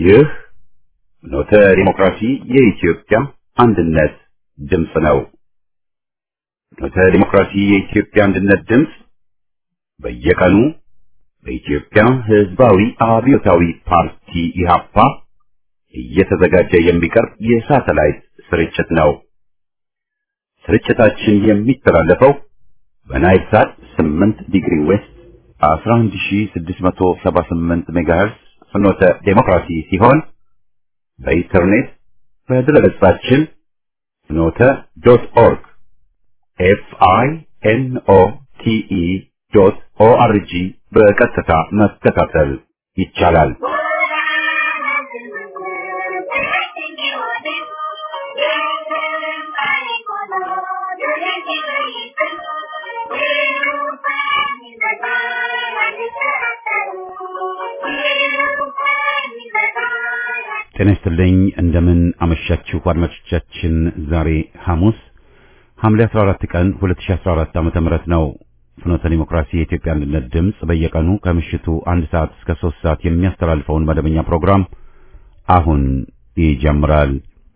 ይህ ኖተ ዲሞክራሲ የኢትዮጵያ አንድነት ድምፅ ነው። ኖተ ዲሞክራሲ የኢትዮጵያ አንድነት ድምፅ በየቀኑ በኢትዮጵያ ሕዝባዊ አብዮታዊ ፓርቲ ኢህአፓ እየተዘጋጀ የሚቀርብ የሳተላይት ስርጭት ነው። ስርጭታችን የሚተላለፈው በናይል ሳት 8 ዲግሪ ዌስት 11678 ሜጋሄርስ ፍኖተ ዴሞክራሲ ሲሆን በኢንተርኔት በድረገጻችን ፍኖተ ዶት ኦርግ ኤፍ አይ ኤን ኦ ቲ ኢ ዶት ኦ አር ጂ በቀጥታ መከታተል ይቻላል። ጤና ይስጥልኝ። እንደምን አመሻችሁ አድማጮቻችን። ዛሬ ሐሙስ ሐምሌ 14 ቀን 2014 ዓመተ ምህረት ነው። ፍኖተ ዲሞክራሲ የኢትዮጵያ አንድነት ድምፅ በየቀኑ ከምሽቱ አንድ ሰዓት እስከ ሶስት ሰዓት የሚያስተላልፈውን መደበኛ ፕሮግራም አሁን ይጀምራል።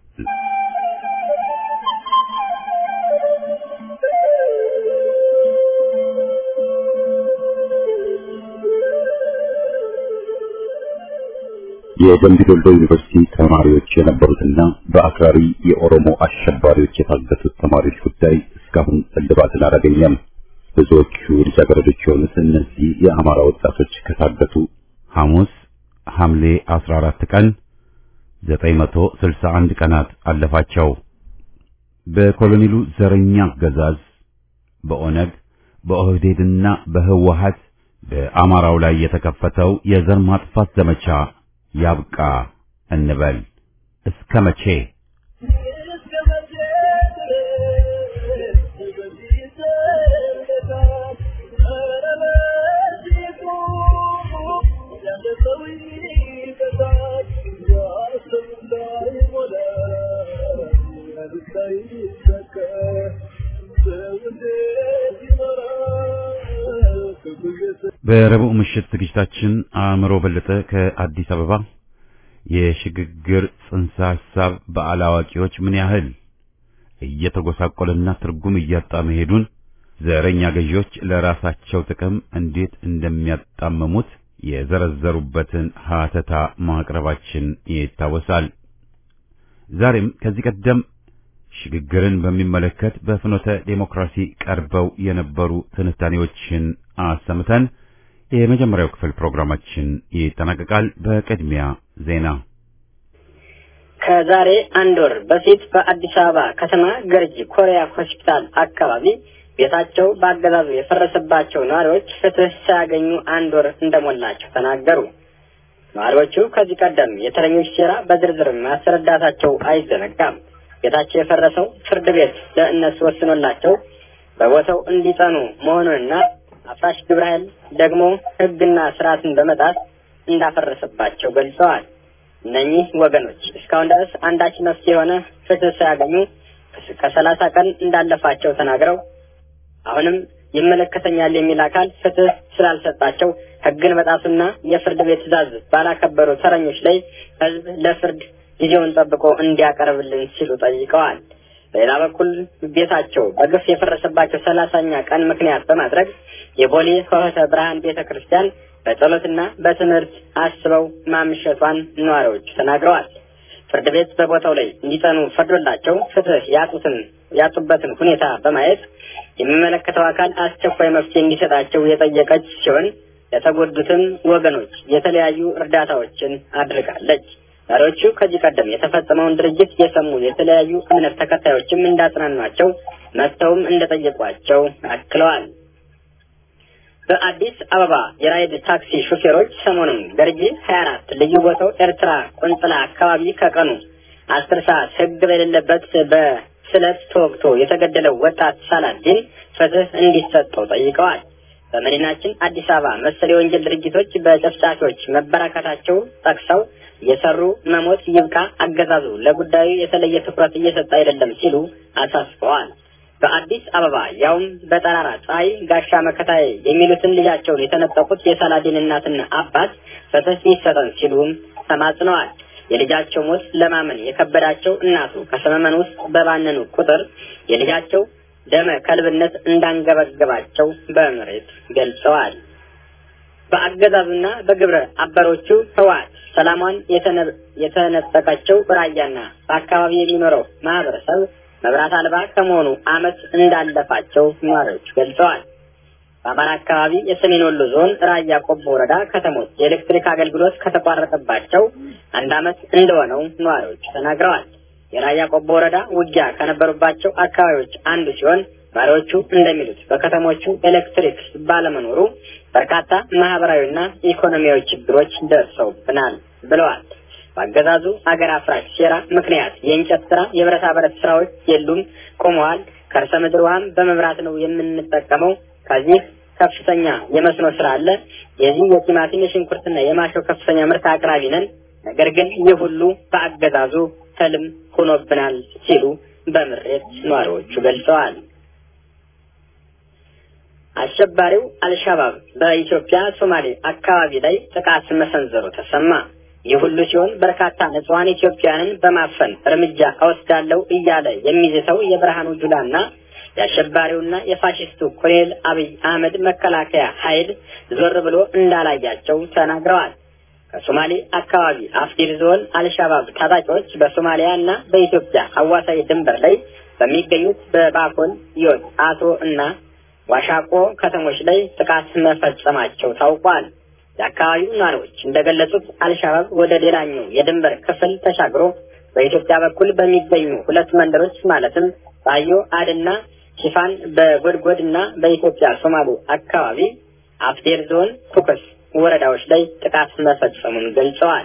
የደምቢ ዶልዶ ዩኒቨርሲቲ ተማሪዎች የነበሩትና በአክራሪ የኦሮሞ አሸባሪዎች የታገቱት ተማሪዎች ጉዳይ እስካሁን እልባትን አላገኘም። ብዙዎቹ ልጃገረዶች የሆኑት እነዚህ የአማራ ወጣቶች ከታገቱ ሐሙስ ሐምሌ 14 ቀን 961 ቀናት አለፋቸው። በኮሎኔሉ ዘረኛ አገዛዝ በኦነግ በኦህዴድና በህወሀት በአማራው ላይ የተከፈተው የዘር ማጥፋት ዘመቻ ያብቃ እንበል። እስከ መቼ? በረቡዕ ምሽት ዝግጅታችን አእምሮ በለጠ ከአዲስ አበባ የሽግግር ጽንሰ ሐሳብ በአላዋቂዎች ምን ያህል እየተጎሳቆለና ትርጉም እያጣ መሄዱን ዘረኛ ገዢዎች ለራሳቸው ጥቅም እንዴት እንደሚያጣመሙት የዘረዘሩበትን ሀተታ ማቅረባችን ይታወሳል። ዛሬም ከዚህ ቀደም ሽግግርን በሚመለከት በፍኖተ ዴሞክራሲ ቀርበው የነበሩ ትንታኔዎችን አሰምተን የመጀመሪያው ክፍል ፕሮግራማችን ይጠናቀቃል። በቅድሚያ ዜና። ከዛሬ አንድ ወር በፊት በአዲስ አበባ ከተማ ገርጂ ኮሪያ ሆስፒታል አካባቢ ቤታቸው በአገዛዙ የፈረሰባቸው ነዋሪዎች ፍትህ ሳያገኙ አንድ ወር እንደሞላቸው ተናገሩ። ነዋሪዎቹ ከዚህ ቀደም የተረኞች ሴራ በዝርዝር ማስረዳታቸው አይዘነጋም። ቤታቸው የፈረሰው ፍርድ ቤት ለእነሱ ወስኖላቸው በቦታው እንዲጸኑ መሆኑንና አፍራሽ ግብረ ኃይል ደግሞ ሕግና ስርዓትን በመጣስ እንዳፈረሰባቸው ገልጸዋል። እነኚህ ወገኖች እስካሁን ድረስ አንዳች መፍትሄ የሆነ ፍትህ ሳያገኙ ከሰላሳ ቀን እንዳለፋቸው ተናግረው አሁንም ይመለከተኛል የሚል አካል ፍትህ ስላልሰጣቸው ሕግን መጣሱና የፍርድ ቤት ትዕዛዝ ባላከበሩ ተረኞች ላይ ሕዝብ ለፍርድ ጊዜውን ጠብቆ እንዲያቀርብልን ሲሉ ጠይቀዋል። በሌላ በኩል ቤታቸው በግፍ የፈረሰባቸው ሰላሳኛ ቀን ምክንያት በማድረግ የቦሌ ሆህተ ብርሃን ቤተ ክርስቲያን በጸሎትና በትምህርት አስበው ማምሸቷን ነዋሪዎቹ ተናግረዋል። ፍርድ ቤት በቦታው ላይ እንዲጸኑ ፈርዶላቸው ፍትህ ያጡትን ያጡበትን ሁኔታ በማየት የሚመለከተው አካል አስቸኳይ መፍትሄ እንዲሰጣቸው የጠየቀች ሲሆን ለተጎዱትም ወገኖች የተለያዩ እርዳታዎችን አድርጋለች። መሪዎቹ ከዚህ ቀደም የተፈጸመውን ድርጅት የሰሙ የተለያዩ እምነት ተከታዮችም እንዳጽናኗቸው መጥተውም እንደጠየቋቸው አክለዋል። በአዲስ አበባ የራይድ ታክሲ ሹፌሮች ሰሞኑን ገርጂ ሀያ አራት ልዩ ቦታው ኤርትራ ቆንጽላ አካባቢ ከቀኑ አስር ሰዓት ሕግ በሌለበት በስለት ተወግቶ የተገደለው ወጣት ሳላዲን ፍትህ እንዲሰጠው ጠይቀዋል። በመዲናችን አዲስ አበባ መሰል የወንጀል ድርጊቶች በጨፍጫፊዎች መበራከታቸው ጠቅሰው የሰሩ መሞት ይብቃ፣ አገዛዙ ለጉዳዩ የተለየ ትኩረት እየሰጠ አይደለም ሲሉ አሳስበዋል። በአዲስ አበባ ያውም በጠራራ ፀሐይ ጋሻ መከታዬ የሚሉትን ልጃቸውን የተነጠቁት የሳላዲን እናትና አባት ፍትህ ይሰጠን ሲሉም ተማጽነዋል። የልጃቸው ሞት ለማመን የከበዳቸው እናቱ ከሰመመን ውስጥ በባነኑ ቁጥር የልጃቸው ደመ ከልብነት እንዳንገበገባቸው በምሬት ገልጸዋል። በአገዛዙና በግብረ አበሮቹ ህወሓት ሰላሟን የተነጠቀችው ራያና በአካባቢ የሚኖረው ማህበረሰብ መብራት አልባ ከመሆኑ ዓመት እንዳለፋቸው ነዋሪዎች ገልጸዋል። በአማራ አካባቢ የሰሜን ወሎ ዞን ራያ ቆቦ ወረዳ ከተሞች የኤሌክትሪክ አገልግሎት ከተቋረጠባቸው አንድ ዓመት እንደሆነው ነዋሪዎች ተናግረዋል። የራያ ቆቦ ወረዳ ውጊያ ከነበሩባቸው አካባቢዎች አንዱ ሲሆን ነዋሪዎቹ እንደሚሉት በከተሞቹ ኤሌክትሪክ ባለመኖሩ በርካታ ማህበራዊና ኢኮኖሚያዊ ችግሮች ደርሰውብናል ብለዋል። በአገዛዙ አገር አፍራሽ ሴራ ምክንያት የእንጨት ስራ፣ የብረታ ብረት ስራዎች የሉም፣ ቆመዋል። ከርሰ ምድር ውሃም በመብራት ነው የምንጠቀመው። ከዚህ ከፍተኛ የመስኖ ስራ አለ። የዚህ የቲማቲም የሽንኩርትና የማሾ ከፍተኛ ምርት አቅራቢ ነን። ነገር ግን ይህ ሁሉ በአገዛዙ ህልም ሆኖብናል ሲሉ በምሬት ነዋሪዎቹ ገልጸዋል። አሸባሪው አልሻባብ በኢትዮጵያ ሶማሌ አካባቢ ላይ ጥቃት መሰንዘሩ ተሰማ። ይህ ሁሉ ሲሆን በርካታ ንጹሐን ኢትዮጵያውያንን በማፈን እርምጃ እወስዳለሁ እያለ የሚዝተው የብርሃኑ ጁላና የአሸባሪውና የፋሽስቱ ኮሎኔል አብይ አህመድ መከላከያ ኃይል ዞር ብሎ እንዳላያቸው ተናግረዋል። ከሶማሌ አካባቢ አፍዲር ዞን አልሻባብ ታጣቂዎች በሶማሊያ እና በኢትዮጵያ አዋሳኝ ድንበር ላይ በሚገኙት በባኮል፣ ዮት፣ አቶ እና ዋሻቆ ከተሞች ላይ ጥቃት መፈጸማቸው ታውቋል። የአካባቢው ነዋሪዎች እንደገለጹት አልሻባብ ወደ ሌላኛው የድንበር ክፍል ተሻግሮ በኢትዮጵያ በኩል በሚገኙ ሁለት መንደሮች ማለትም ባዮ አድና ሽፋን በጎድጎድ እና በኢትዮጵያ ሶማሌ አካባቢ አፍዴር ዞን ኩክስ ወረዳዎች ላይ ጥቃት መፈጸሙን ገልጸዋል።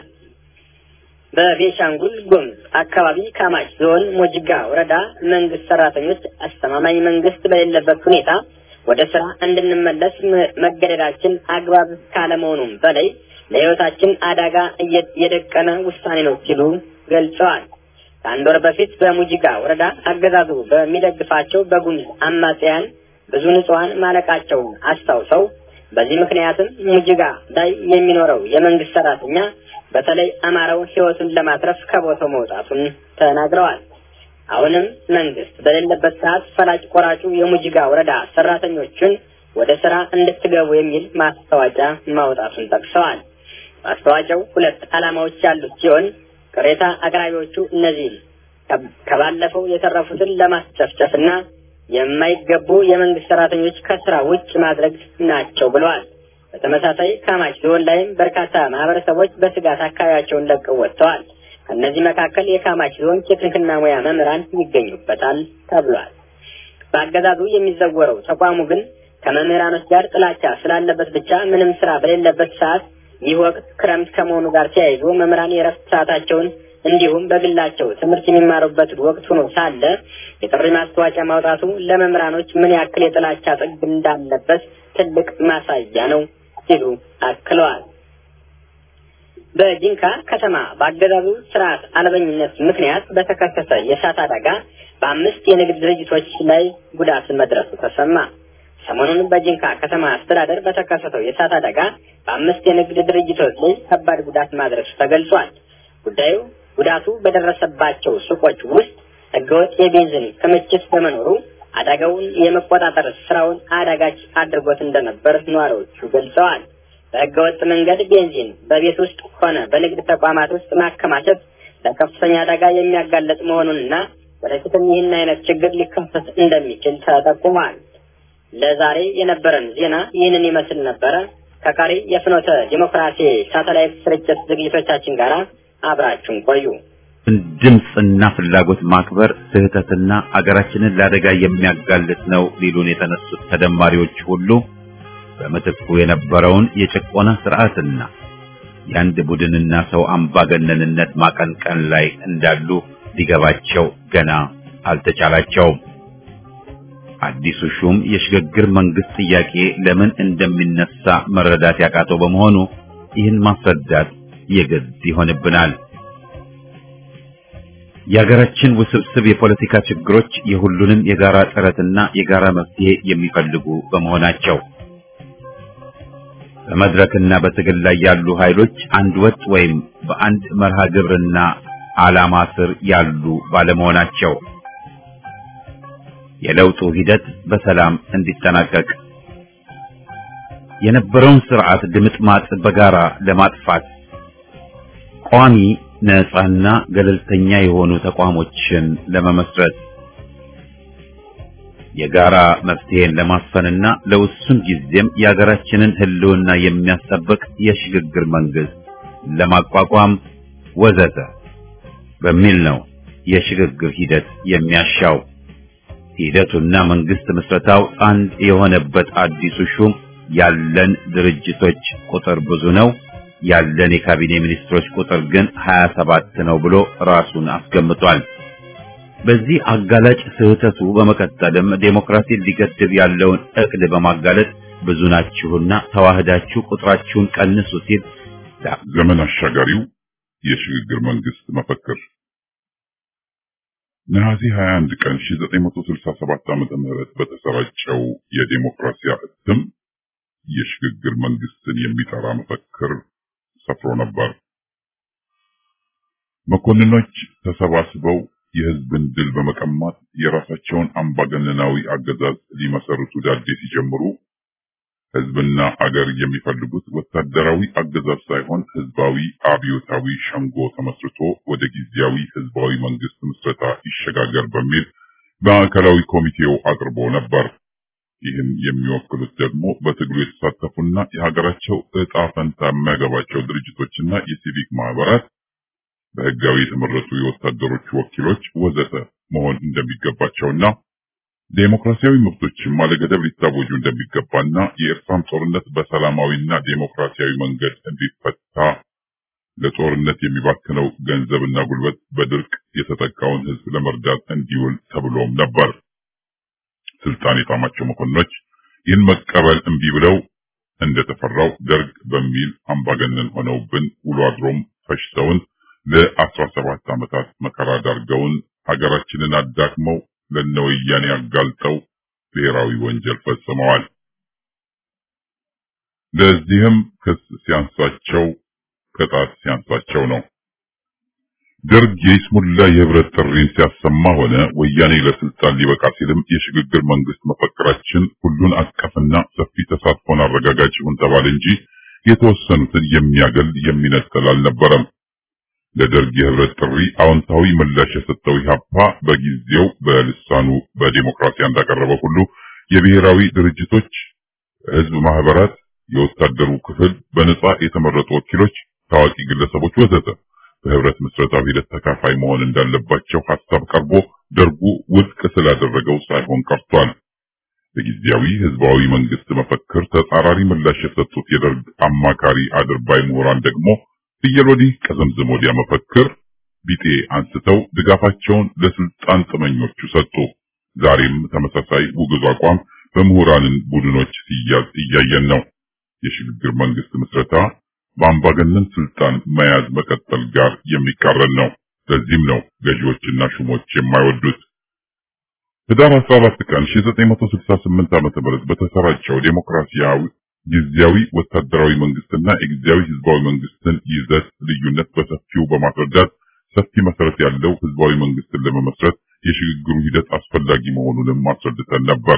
በቤሻንጉል ጉሙዝ አካባቢ ካማሽ ዞን ሞጅጋ ወረዳ መንግስት ሰራተኞች አስተማማኝ መንግስት በሌለበት ሁኔታ ወደ ስራ እንድንመለስ መገደዳችን አግባብ ካለመሆኑም በላይ ለሕይወታችን አደጋ የደቀነ ውሳኔ ነው ሲሉ ገልጸዋል። ከአንድ ወር በፊት በሙጂጋ ወረዳ አገዛዙ በሚደግፋቸው በጉሙዝ አማጽያን ብዙ ንጹሐን ማለቃቸውን አስታውሰው በዚህ ምክንያትም ሙጂጋ ላይ የሚኖረው የመንግስት ሰራተኛ በተለይ አማራው ሕይወቱን ለማትረፍ ከቦታው መውጣቱን ተናግረዋል። አሁንም መንግስት በሌለበት ሰዓት ፈላጭ ቆራጩ የሙጂጋ ወረዳ ሰራተኞቹን ወደ ስራ እንድትገቡ የሚል ማስታወቂያ ማውጣቱን ጠቅሰዋል። ማስታወቂያው ሁለት ዓላማዎች ያሉት ሲሆን ቅሬታ አቅራቢዎቹ እነዚህም ከባለፈው የተረፉትን ለማስጨፍጨፍና የማይገቡ የመንግስት ሰራተኞች ከስራ ውጭ ማድረግ ናቸው ብለዋል። በተመሳሳይ ካማሽ ዞን ላይም በርካታ ማህበረሰቦች በስጋት አካባቢያቸውን ለቀው ወጥተዋል። ከእነዚህ መካከል የካማሽ ዞን ቴክኒክና ሙያ መምህራን ይገኙበታል ተብሏል። በአገዛዙ የሚዘወረው ተቋሙ ግን ከመምህራኖች ጋር ጥላቻ ስላለበት ብቻ ምንም ስራ በሌለበት ሰዓት ይህ ወቅት ክረምት ከመሆኑ ጋር ተያይዞ መምህራን የረፍት ሰዓታቸውን እንዲሁም በግላቸው ትምህርት የሚማሩበት ወቅት ሆኖ ሳለ የጥሪ ማስታወቂያ ማውጣቱ ለመምህራኖች ምን ያክል የጥላቻ ጥግ እንዳለበት ትልቅ ማሳያ ነው ሲሉ አክለዋል። በጂንካ ከተማ በአገዛዙ ስርዓት አልበኝነት ምክንያት በተከሰተ የእሳት አደጋ በአምስት የንግድ ድርጅቶች ላይ ጉዳት መድረሱ ተሰማ። ሰሞኑን በጂንካ ከተማ አስተዳደር በተከሰተው የእሳት አደጋ በአምስት የንግድ ድርጅቶች ላይ ከባድ ጉዳት ማድረሱ ተገልጿል። ጉዳዩ ጉዳቱ በደረሰባቸው ሱቆች ውስጥ ህገወጥ የቤንዚን ክምችት በመኖሩ አደጋውን የመቆጣጠር ስራውን አዳጋች አድርጎት እንደነበር ነዋሪዎቹ ገልጸዋል። በህገወጥ መንገድ ቤንዚን በቤት ውስጥ ሆነ በንግድ ተቋማት ውስጥ ማከማቸት ለከፍተኛ አደጋ የሚያጋለጥ መሆኑንና ወደፊትም ይህን አይነት ችግር ሊከሰት እንደሚችል ተጠቁሟል። ለዛሬ የነበረን ዜና ይህንን ይመስል ነበረ። ከቀሪ የፍኖተ ዲሞክራሲ ሳተላይት ስርጭት ዝግጅቶቻችን ጋር አብራችሁን ቆዩ። ድምፅና ፍላጎት ማክበር ስህተትና አገራችንን ለአደጋ የሚያጋልጥ ነው ሊሉን የተነሱት ተደማሪዎች ሁሉ በምትኩ የነበረውን የጭቆና ስርዓትና የአንድ ቡድንና ሰው አምባገነንነት ማቀንቀን ላይ እንዳሉ ሊገባቸው ገና አልተቻላቸውም። አዲሱ ሹም የሽግግር መንግስት ጥያቄ ለምን እንደሚነሳ መረዳት ያቃተው በመሆኑ ይህን ማስረዳት የግድ ይሆንብናል። የሀገራችን ውስብስብ የፖለቲካ ችግሮች የሁሉንም የጋራ ጥረትና የጋራ መፍትሄ የሚፈልጉ በመሆናቸው በመድረክና በትግል ላይ ያሉ ኃይሎች አንድ ወጥ ወይም በአንድ መርሃ ግብርና ዓላማ ስር ያሉ ባለመሆናቸው የለውጡ ሂደት በሰላም እንዲጠናቀቅ የነበረውን ስርዓት ድምጥማጥ በጋራ ለማጥፋት ቋሚ ነፃና ገለልተኛ የሆኑ ተቋሞችን ለመመስረት የጋራ መፍትሄን ለማስፈንና ለውሱን ጊዜም የሀገራችንን ሕልውና የሚያስጠብቅ የሽግግር መንግስት ለማቋቋም ወዘተ በሚል ነው የሽግግር ሂደት የሚያሻው። ሂደቱና መንግስት ምስረታው አንድ የሆነበት አዲሱ ሹም ያለን ድርጅቶች ቁጥር ብዙ ነው፣ ያለን የካቢኔ ሚኒስትሮች ቁጥር ግን 27 ነው ብሎ ራሱን አስገምጧል። በዚህ አጋላጭ ስህተቱ በመቀጠልም ዴሞክራሲን ሊገድብ ያለውን እቅድ በማጋለጥ ብዙ ናችሁና ተዋህዳችሁ ቁጥራችሁን ቀንሱ ሲል ዘመን አሻጋሪው የሽግግር መንግስት መፈክር ነሐሴ 21 ቀን 1967 ዓመተ ምህረት በተሰራጨው የዴሞክራሲያ እትም የሽግግር መንግስትን የሚጠራ መፈክር ሰፍሮ ነበር። መኮንኖች ተሰባስበው የህዝብን ድል በመቀማት የራሳቸውን አምባገነናዊ አገዛዝ ሊመሰርቱ ዳዴ ሲጀምሩ ህዝብና አገር የሚፈልጉት ወታደራዊ አገዛዝ ሳይሆን ህዝባዊ አብዮታዊ ሸንጎ ተመስርቶ ወደ ጊዜያዊ ህዝባዊ መንግስት ምስረታ ይሸጋገር በሚል ማዕከላዊ ኮሚቴው አቅርቦ ነበር። ይህን የሚወክሉት ደግሞ በትግሉ የተሳተፉና የሀገራቸው እጣ ፈንታ የሚያገባቸው ድርጅቶችና የሲቪክ ማህበራት፣ በህጋዊ የተመረጡ የወታደሮች ወኪሎች ወዘተ መሆን እንደሚገባቸውና ዴሞክራሲያዊ መብቶችም አለገደብ ሊታወጁ እንደሚገባና የኤርትራም ጦርነት በሰላማዊና ዴሞክራሲያዊ መንገድ እንዲፈታ ለጦርነት የሚባክነው ገንዘብና ጉልበት በድርቅ የተጠቃውን ህዝብ ለመርዳት እንዲውል ተብሎም ነበር። ስልጣን የጣማቸው መኮንኖች ይህን መቀበል እምቢ ብለው እንደተፈራው ደርግ በሚል አምባገነን ሆነውብን ውሎ አድሮም ፈሽተውን ለአስራ ሰባት ዓመታት መከራ ዳርገውን ሀገራችንን አዳክመው ለነወያኔ አጋልጠው ብሔራዊ ወንጀል ፈጽመዋል። ለዚህም ክስ ሲያንሳቸው ቅጣት ሲያንሳቸው ነው። ደርግ የይስሙላ የህብረት ጥሪን ሲያሰማ ሆነ ወያኔ ለስልጣን ሊበቃ ሲልም የሽግግር መንግስት መፈክራችን ሁሉን አቀፍና ሰፊ ተሳትፎን አረጋጋጭ ይሁን ተባለ እንጂ የተወሰኑትን የሚያገል የሚነጥል አልነበረም። ለደርግ የህብረት ጥሪ አዎንታዊ ምላሽ የሰጠው ኢህአፓ በጊዜው በልሳኑ በዲሞክራሲ እንዳቀረበው ሁሉ የብሔራዊ ድርጅቶች፣ ህዝብ ማህበራት፣ የወታደሩ ክፍል፣ በነጻ የተመረጡ ወኪሎች፣ ታዋቂ ግለሰቦች ወዘተ በህብረት ምስረታዊ ሂደት ተካፋይ መሆን እንዳለባቸው ሀሳብ ቀርቦ ደርጉ ውድቅ ስላደረገው ሳይሆን ቀርቷል። በጊዜያዊ ህዝባዊ መንግስት መፈክር ተጻራሪ ምላሽ የሰጡት የደርግ አማካሪ አድርባይ ምሁራን ደግሞ ፍየል ወዲህ ቀዘምዘም ወዲያ መፈክር ቢጤ አንስተው ድጋፋቸውን ለስልጣን ጥመኞቹ ሰጡ። ዛሬም ተመሳሳይ ውግዝ አቋም በምሁራንን ቡድኖች ሲያዝ እያየን ነው። የሽግግር መንግስት ምስረታ በአምባገነን ስልጣን መያዝ መቀጠል ጋር የሚቃረን ነው። ለዚህም ነው ገዢዎችና ሹሞች የማይወዱት። ህዳር 14 ቀን 1968 ዓ.ም በተሰራጨው ዴሞክራሲያዊ ጊዜያዊ ወታደራዊ መንግስትና የጊዜያዊ ህዝባዊ መንግስትን ይዘት ልዩነት በሰፊው በማስረዳት ሰፊ መሰረት ያለው ህዝባዊ መንግስትን ለመመስረት የሽግግሩ ሂደት አስፈላጊ መሆኑንም አስረድተን ነበር።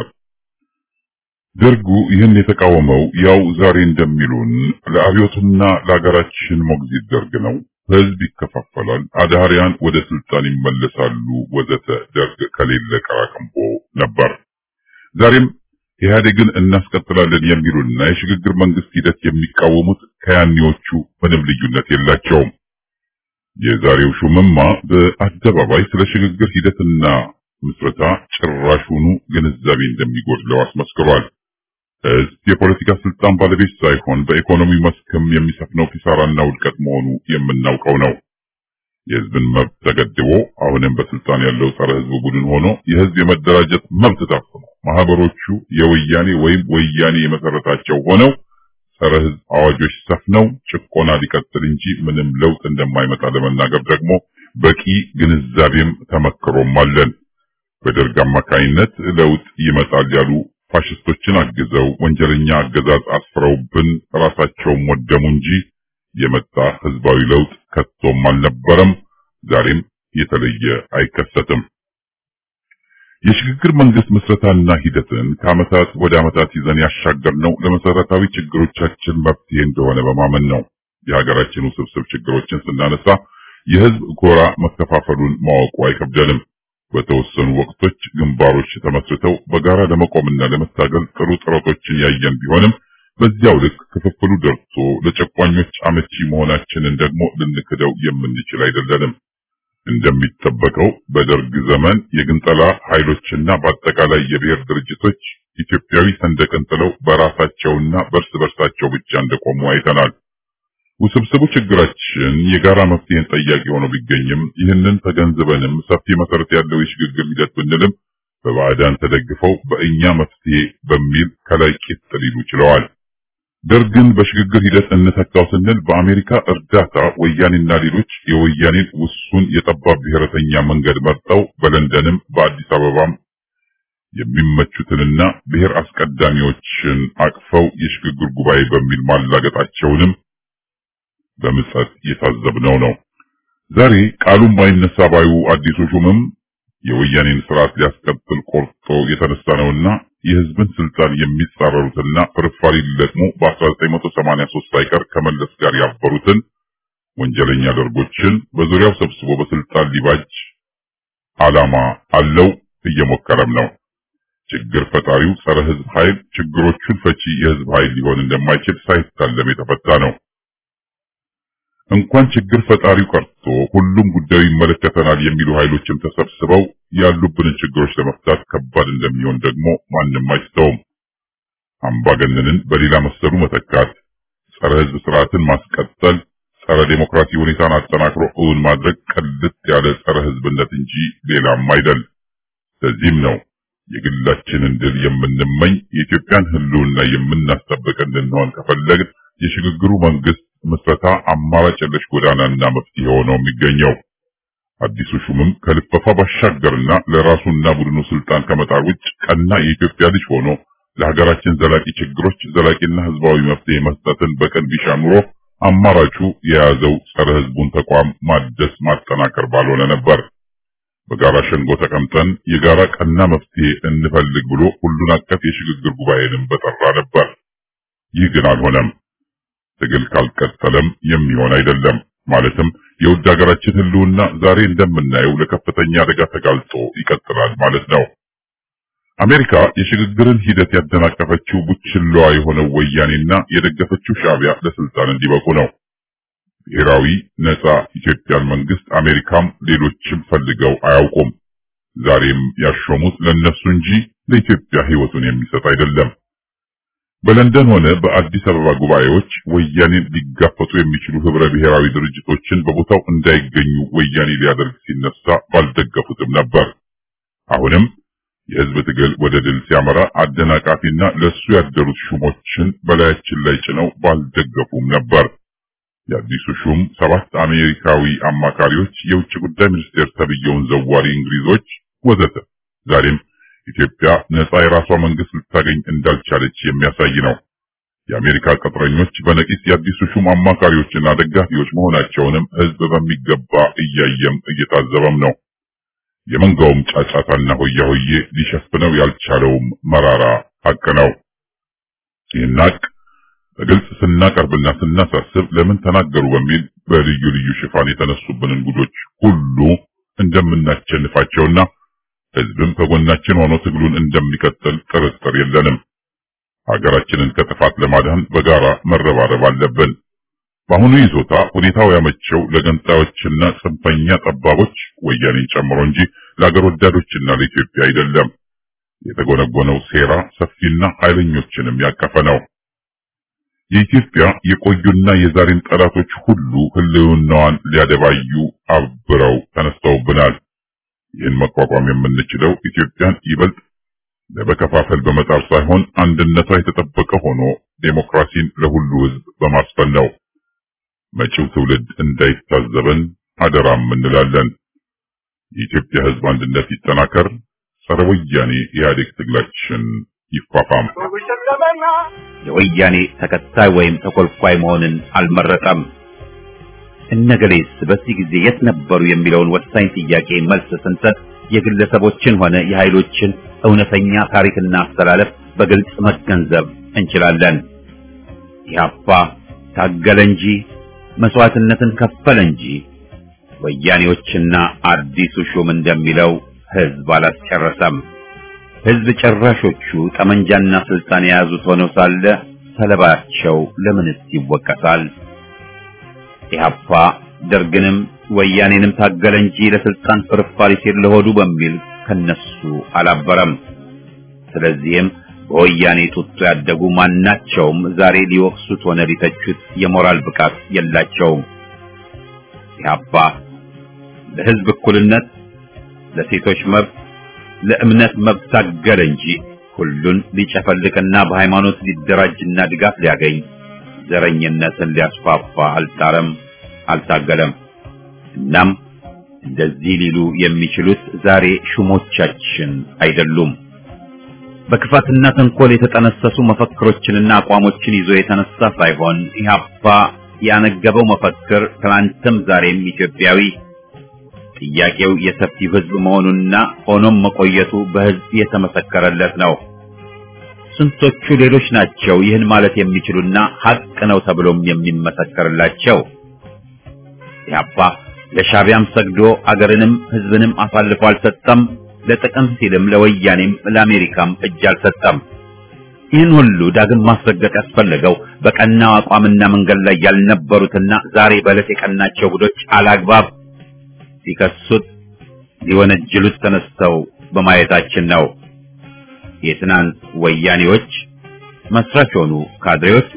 ደርጉ ይህን የተቃወመው ያው ዛሬ እንደሚሉን ለአብዮቱና ለሀገራችን ሞግዚት ደርግ ነው። ህዝብ ይከፋፈላል፣ አዳሪያን ወደ ስልጣን ይመለሳሉ፣ ወዘተ ደርግ ከሌለ ቀራቅንቦ ነበር። ዛሬም ኢህአዴግን እናስቀጥላለን የሚሉና የሽግግር መንግስት ሂደት የሚቃወሙት ከያኔዎቹ ምንም ልዩነት የላቸውም። የዛሬው ሹምማ በአደባባይ ስለ ሽግግር ሂደትና ምስረታ ጭራሹኑ ግንዛቤ እንደሚጎድለው አስመስክሯል። ህዝብ የፖለቲካ ስልጣን ባለቤት ሳይሆን በኢኮኖሚ መስክም የሚሰፍነው ኪሳራና ውድቀት መሆኑ የምናውቀው ነው። የህዝብን መብት ተገድቦ አሁንም በስልጣን ያለው ጸረ ህዝብ ቡድን ሆኖ የህዝብ የመደራጀት መብት ታፍኖ ማህበሮቹ የወያኔ ወይም ወያኔ የመሰረታቸው ሆነው ጸረ ህዝብ አዋጆች ሰፍነው ጭቆና ሊቀጥል እንጂ ምንም ለውጥ እንደማይመጣ ለመናገር ደግሞ በቂ ግንዛቤም ተመክሮም አለን። በደርግ አማካይነት ለውጥ ይመጣል ያሉ ፋሽስቶችን አግዘው ወንጀለኛ አገዛዝ አስፍረውብን ራሳቸውም ወደሙ እንጂ የመጣ ህዝባዊ ለውጥ ከቶም አልነበረም፣ ዛሬም የተለየ አይከሰትም። የሽግግር መንግስት ምስረታና ሂደትን ከዓመታት ወደ ዓመታት ይዘን ያሻገርነው ለመሰረታዊ ችግሮቻችን መፍትሄ እንደሆነ በማመን ነው። የሀገራችን ውስብስብ ችግሮችን ስናነሳ የህዝብ ጎራ መከፋፈሉን ማወቁ አይከብደንም። በተወሰኑ ወቅቶች ግንባሮች ተመስርተው በጋራ ለመቆምና ለመታገል ጥሩ ጥረቶችን ያየን ቢሆንም በዚያው ልክ ክፍፍሉ ደርሶ ለጨቋኞች አመቺ መሆናችንን ደግሞ ልንክደው የምንችል አይደለንም። እንደሚጠበቀው በደርግ ዘመን የግንጠላ ኃይሎችና በአጠቃላይ የብሔር ድርጅቶች ኢትዮጵያዊ ሰንደቅን ጥለው በራሳቸውና በእርስ በርሳቸው ብቻ እንደቆሙ አይተናል። ውስብስቡ ችግራችን የጋራ መፍትሄን ጠያቂ ሆኖ ቢገኝም ይህንን ተገንዝበንም ሰፊ መሰረት ያለው የሽግግር ሂደት ብንልም በባዕዳን ተደግፈው በእኛ መፍትሄ በሚል ከላይ ቂጥ ሊሉ ችለዋል። ደርግን በሽግግር ሂደት እንተካው ስንል በአሜሪካ እርዳታ ወያኔና ሌሎች የወያኔን ውሱን የጠባብ ብሔረተኛ መንገድ መርጠው በለንደንም በአዲስ አበባም የሚመቹትንና ብሔር አስቀዳሚዎችን አቅፈው የሽግግር ጉባኤ በሚል ማላገጣቸውንም በምጸት የታዘብነው ነው። ዛሬ ቃሉም ባይነሳ ባዩ አዲሱ ሹምም የወያኔን ስርዓት ሊያስቀጥል ቆርጦ የተነሳ ነውና የህዝብን ስልጣን የሚጻረሩትና ፍርፋሪ ሊለቅሙ በ1983 ሳይቀር ከመለስ ጋር ያበሩትን ወንጀለኛ ደርጎችን በዙሪያው ሰብስቦ በስልጣን ሊባጅ ዓላማ አለው፣ እየሞከረም ነው። ችግር ፈጣሪው ጸረ ህዝብ ኃይል ችግሮቹን ፈቺ የህዝብ ኃይል ሊሆን እንደማይችል ሳይታለም የተፈታ ነው። እንኳን ችግር ፈጣሪው ቀርቶ ሁሉም ጉዳዩ ይመለከተናል የሚሉ ኃይሎችም ተሰብስበው ያሉብንን ችግሮች ለመፍታት ከባድ እንደሚሆን ደግሞ ማንም አይስተውም። አምባገነንን በሌላ መሰሉ መተካት፣ ጸረ ህዝብ ስርዓትን ማስቀጠል፣ ጸረ ዴሞክራሲ ሁኔታን አጠናክሮ እውን ማድረግ ቅልጥ ያለ ጸረ ህዝብነት እንጂ ሌላም አይደል። ለዚህም ነው የግላችንን ድል የምንመኝ የኢትዮጵያን ህልውና የምናስጠብቅ እንድንሆን ከፈለግን የሽግግሩ መንግስት ምስረታ አማራጭ የለሽ ጎዳናና መፍትሄ ሆኖ የሚገኘው። አዲሱ ሹምም ከልፈፋ ባሻገርና ለራሱና ቡድኑ ስልጣን ከመጣር ውጭ ቀና የኢትዮጵያ ልጅ ሆኖ ለሀገራችን ዘላቂ ችግሮች ዘላቂና ህዝባዊ መፍትሄ መስጠትን በቀን ቢሻ ኑሮ አማራጩ የያዘው ጸረ ህዝቡን ተቋም ማደስ ማጠናከር ባልሆነ ነበር። በጋራ ሸንጎ ተቀምጠን የጋራ ቀና መፍትሄ እንፈልግ ብሎ ሁሉን አቀፍ የሽግግር ጉባኤንም በጠራ ነበር። ይህ ግን አልሆነም። ትግል ካልቀጠለም የሚሆን አይደለም። ማለትም የውድ ሀገራችን ህልውና ዛሬ እንደምናየው ለከፍተኛ አደጋ ተጋልጦ ይቀጥላል ማለት ነው። አሜሪካ የሽግግርን ሂደት ያደናቀፈችው ቡችላዋ የሆነው ወያኔና የደገፈችው ሻዕቢያ ለስልጣን እንዲበቁ ነው። ብሔራዊ ነጻ ኢትዮጵያን መንግስት አሜሪካም ሌሎችም ፈልገው አያውቁም። ዛሬም ያሾሙት ለነሱ እንጂ ለኢትዮጵያ ህይወቱን የሚሰጥ አይደለም። በለንደን ሆነ በአዲስ አበባ ጉባኤዎች ወያኔን ሊጋፈጡ የሚችሉ ህብረ ብሔራዊ ድርጅቶችን በቦታው እንዳይገኙ ወያኔ ሊያደርግ ሲነሳ ባልደገፉትም ነበር። አሁንም የህዝብ ትግል ወደ ድል ሲያመራ አደናቃፊና ለሱ ያደሩት ሹሞችን በላያችን ላይ ጭነው ባልደገፉም ነበር። የአዲሱ ሹም ሰባት አሜሪካዊ አማካሪዎች፣ የውጭ ጉዳይ ሚኒስቴር ተብየውን ዘዋሪ እንግሊዞች ወዘተ ዛሬም ኢትዮጵያ ነጻ የራሷ መንግስት ልታገኝ እንዳልቻለች የሚያሳይ ነው። የአሜሪካ ቅጥረኞች በነቂስ የአዲሱ ሹም አማካሪዎችና ደጋፊዎች መሆናቸውንም ህዝብ በሚገባ እያየም እየታዘበም ነው። የመንጋውም ጫጫታና ሆያ ሆዬ ሊሸፍነው ያልቻለውም መራራ ሀቅ ነው። ይህን ሀቅ በግልጽ ስናቀርብና ስናሳስብ ለምን ተናገሩ በሚል በልዩ ልዩ ሽፋን የተነሱብንን ጉዶች ሁሉ እንደምናቸንፋቸውና ህዝብም ከጎናችን ሆኖ ትግሉን እንደሚቀጥል ጥርጥር የለንም። ሀገራችንን ከጥፋት ለማዳን በጋራ መረባረብ አለብን። በአሁኑ ይዞታ ሁኔታው ያመቸው ለገንጣዮችና ጽንፈኛ ጠባቦች ወያኔን ጨምሮ እንጂ ለአገር ወዳዶችና ለኢትዮጵያ አይደለም። የተጎነጎነው ሴራ ሰፊና ኃይለኞችንም ያቀፈ ነው። የኢትዮጵያ የቆዩና የዛሬን ጠላቶች ሁሉ ህልውናዋን ሊያደባዩ አብረው ተነስተውብናል። ይህን መቋቋም የምንችለው ኢትዮጵያን ይበልጥ ለመከፋፈል በመጣር ሳይሆን አንድነቷ የተጠበቀ ሆኖ ዴሞክራሲን ለሁሉ ህዝብ በማስፈን ነው። መጪው ትውልድ እንዳይታዘበን አደራም እንላለን። የኢትዮጵያ ህዝብ አንድነት ይጠናከር፣ ጸረ ወያኔ ኢህአዴግ ትግላችን ይፋፋም። የወያኔ ተከታይ ወይም ተኮልኳይ መሆንን አልመረጠም። እነገሌስ በዚህ ጊዜ የት ነበሩ የሚለውን ወሳኝ ጥያቄ መልስ ስንሰጥ የግለሰቦችን ሆነ የኃይሎችን እውነተኛ ታሪክና አስተላለፍ በግልጽ መገንዘብ እንችላለን። ኢህአፓ ታገለ እንጂ መስዋዕትነትን ከፈለ እንጂ ወያኔዎችና አዲሱ ሹም እንደሚለው ህዝብ አላስጨረሰም። ህዝብ ጨራሾቹ ጠመንጃና ስልጣን የያዙት ሆነው ሳለ ሰለባቸው ለምንስ ይወቀሳል? ኢህአፓ ደርግንም ወያኔንም ታገለ እንጂ ለስልጣን ፍርፋሪ ሲል ለሆዱ በሚል ከነሱ አላበረም። ስለዚህም በወያኔ ጡጦ ያደጉ ማናቸውም ዛሬ ሊወቅሱት ሆነ ሊተቹት የሞራል ብቃት የላቸውም። ኢህአፓ ለህዝብ እኩልነት፣ ለሴቶች መብት፣ ለእምነት መብት ታገለ እንጂ ሁሉን ሊጨፈልቅና በሃይማኖት ሊደራጅና ድጋፍ ሊያገኝ ዘረኝነትን ሊያስፋፋ አልጣረም፣ አልታገለም። እናም እንደዚህ ሊሉ የሚችሉት ዛሬ ሹሞቻችን አይደሉም። በክፋትና ተንኮል የተጠነሰሱ መፈክሮችንና አቋሞችን ይዞ የተነሳ ሳይሆን ኢህአፓ ያነገበው መፈክር ትናንትም ዛሬም ኢትዮጵያዊ ጥያቄው የሰፊው ህዝብ መሆኑና ሆኖም መቆየቱ በህዝብ የተመሰከረለት ነው። ስንቶቹ ሌሎች ናቸው ይህን ማለት የሚችሉና ሀቅ ነው ተብሎም የሚመሰከርላቸው? ኢህአፓ ለሻቢያም ሰግዶ አገርንም ህዝብንም አሳልፎ አልሰጠም። ለጥቅም ሲልም ለወያኔም ለአሜሪካም እጅ አልሰጠም። ይህን ሁሉ ዳግም ማስረገጥ ያስፈለገው በቀናው አቋምና መንገድ ላይ ያልነበሩትና ዛሬ በዕለት የቀናቸው ቡዶች አላግባብ ሲከሱት ሊወነጅሉት ተነስተው በማየታችን ነው። የትናንት ወያኔዎች መስራች ሆኑ ካድሬዎች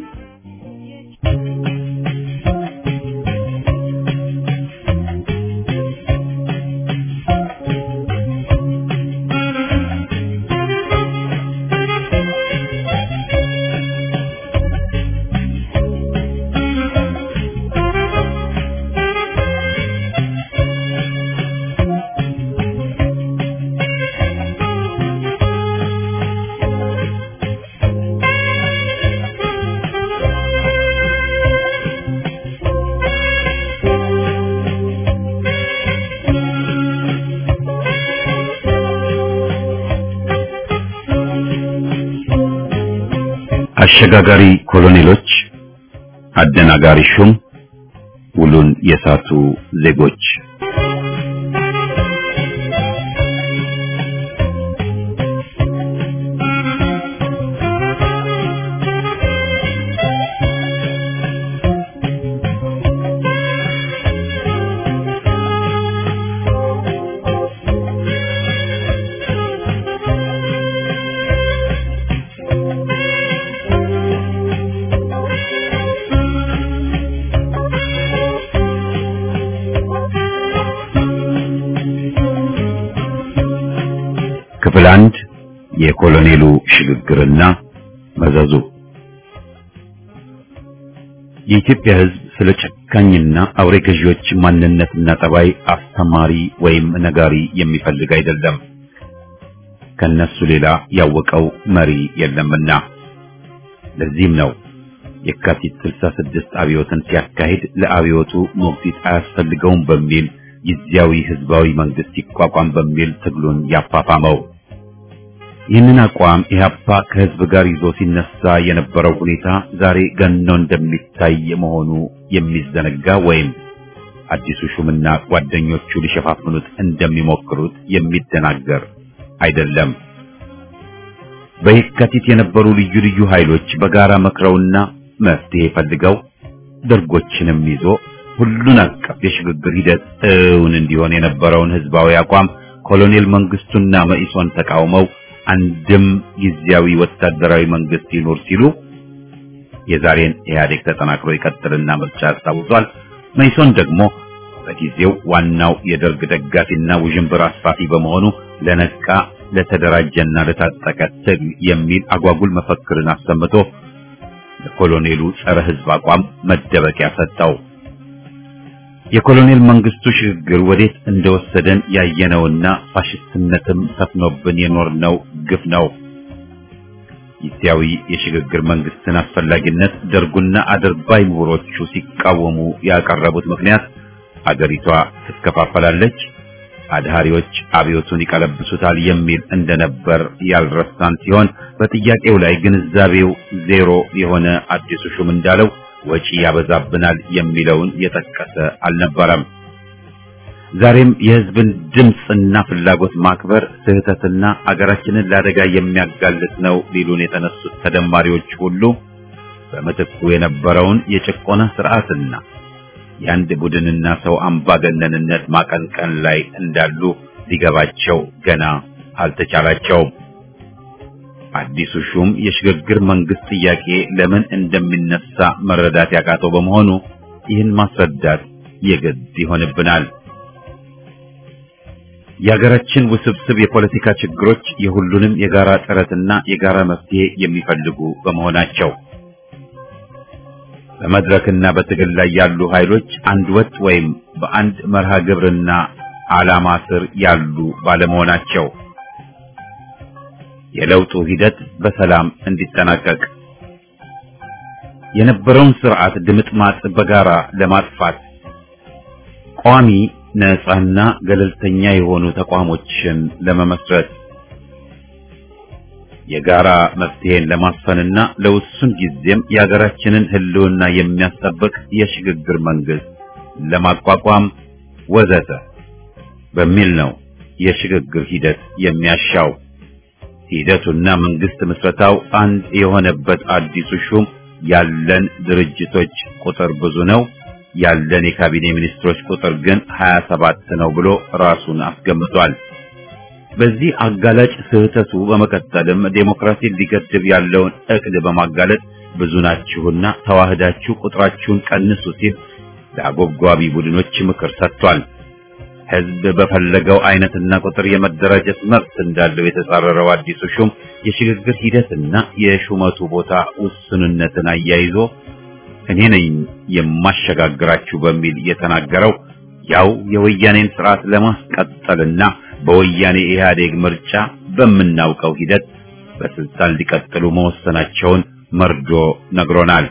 አሸጋጋሪ ኮሎኔሎች፣ አደናጋሪ ሹም፣ ውሉን የሳቱ ዜጎች ክፍል አንድ የኮሎኔሉ ሽግግርና መዘዙ የኢትዮጵያ ሕዝብ ስለ ጨካኝና አውሬ ገዢዎች ማንነትና ጠባይ አስተማሪ ወይም ነጋሪ የሚፈልግ አይደለም። ከነሱ ሌላ ያወቀው መሪ የለምና። ለዚህም ነው የካቲት 66 አብዮትን ሲያካሂድ ለአብዮቱ ሞግዚት አያስፈልገውም በሚል ጊዜያዊ ህዝባዊ መንግስት ይቋቋም በሚል ትግሉን ያፋፋመው። ይህንን አቋም ኢህአፓ ከህዝብ ጋር ይዞ ሲነሳ የነበረው ሁኔታ ዛሬ ገኖ እንደሚታይ መሆኑ የሚዘነጋ ወይም አዲሱ ሹምና ጓደኞቹ ሊሸፋፍኑት እንደሚሞክሩት የሚደናገር አይደለም። በየካቲት የነበሩ ልዩ ልዩ ኃይሎች በጋራ መክረውና መፍትሄ ፈልገው ደርጎችንም ይዞ ሁሉን አቀፍ የሽግግር ሂደት እውን እንዲሆን የነበረውን ህዝባዊ አቋም ኮሎኔል መንግስቱና መኢሶን ተቃውመው አንድም ጊዜያዊ ወታደራዊ መንግስት ይኖር ሲሉ የዛሬን ኢህአዴግ ተጠናክሮ ይቀጥልና ምርጫ ያስታውሷል። መኢሶን ደግሞ በጊዜው ዋናው የደርግ ደጋፊና ውዥንብር አስፋፊ በመሆኑ ለነቃ ለተደራጀና ለታጠቀ ትግል የሚል አጓጉል መፈክርን አሰምቶ ለኮሎኔሉ ጸረ ህዝብ አቋም መደበቂያ ሰጠው። የኮሎኔል መንግስቱ ሽግግር ወዴት እንደወሰደን ያየነውና ፋሽስትነትም ሰፍኖብን የኖርነው ግፍ ነው። ጊዜያዊ የሽግግር መንግስትን አስፈላጊነት ደርጉና አድርባይ ምሁሮቹ ሲቃወሙ ያቀረቡት ምክንያት አገሪቷ ትከፋፈላለች፣ አድሃሪዎች አብዮቱን ይቀለብሱታል የሚል እንደነበር ያልረሳን ሲሆን በጥያቄው ላይ ግንዛቤው ዜሮ የሆነ አዲሱ ሹም እንዳለው ወጪ ያበዛብናል የሚለውን የጠቀሰ አልነበረም። ዛሬም የህዝብን ድምፅና ፍላጎት ማክበር ስህተትና አገራችንን ለአደጋ የሚያጋልጥ ነው ሊሉን የተነሱት ተደማሪዎች ሁሉ በምትኩ የነበረውን የጭቆና ስርዓትና የአንድ ቡድንና ሰው አምባገነንነት ማቀንቀን ላይ እንዳሉ ሊገባቸው ገና አልተቻላቸውም። አዲሱ ሹም የሽግግር መንግስት ጥያቄ ለምን እንደሚነሳ መረዳት ያቃተው በመሆኑ ይህን ማስረዳት የግድ ይሆንብናል። የሀገራችን ውስብስብ የፖለቲካ ችግሮች የሁሉንም የጋራ ጥረትና የጋራ መፍትሄ የሚፈልጉ በመሆናቸው በመድረክና በትግል ላይ ያሉ ኃይሎች አንድ ወጥ ወይም በአንድ መርሃ ግብርና ዓላማ ስር ያሉ ባለመሆናቸው የለውጡ ሂደት በሰላም እንዲጠናቀቅ የነበረውን ስርዓት ድምጥማጥ በጋራ ለማጥፋት ቋሚ ነፃና ገለልተኛ የሆኑ ተቋሞችን ለመመስረት የጋራ መፍትሄን ለማስፈንና ለውሱን ጊዜም የሀገራችንን ሕልውና የሚያስጠብቅ የሽግግር መንግስት ለማቋቋም ወዘተ በሚል ነው የሽግግር ሂደት የሚያሻው። ሂደቱና መንግስት ምስረታው አንድ የሆነበት አዲሱ ሹም ያለን ድርጅቶች ቁጥር ብዙ ነው ያለን የካቢኔ ሚኒስትሮች ቁጥር ግን 27 ነው ብሎ ራሱን አስገምቷል። በዚህ አጋላጭ ስህተቱ በመቀጠልም ዴሞክራሲን ሊገድብ ያለውን እቅድ በማጋለጥ ብዙ ናችሁና ተዋህዳችሁ ቁጥራችሁን ቀንሱ ሲል ለአጎብጓቢ ቡድኖች ምክር ሰጥቷል። ህዝብ በፈለገው አይነትና ቁጥር የመደራጀት መብት እንዳለው የተጻረረው አዲሱ ሹም የሽግግር ሂደትና የሹመቱ ቦታ ውስንነትን አያይዞ እኔ ነኝ የማሸጋግራችሁ በሚል የተናገረው ያው የወያኔን ስርዓት ለማስቀጠልና በወያኔ ኢህአዴግ ምርጫ በምናውቀው ሂደት በስልጣን ሊቀጥሉ መወሰናቸውን መርዶ ነግሮናል።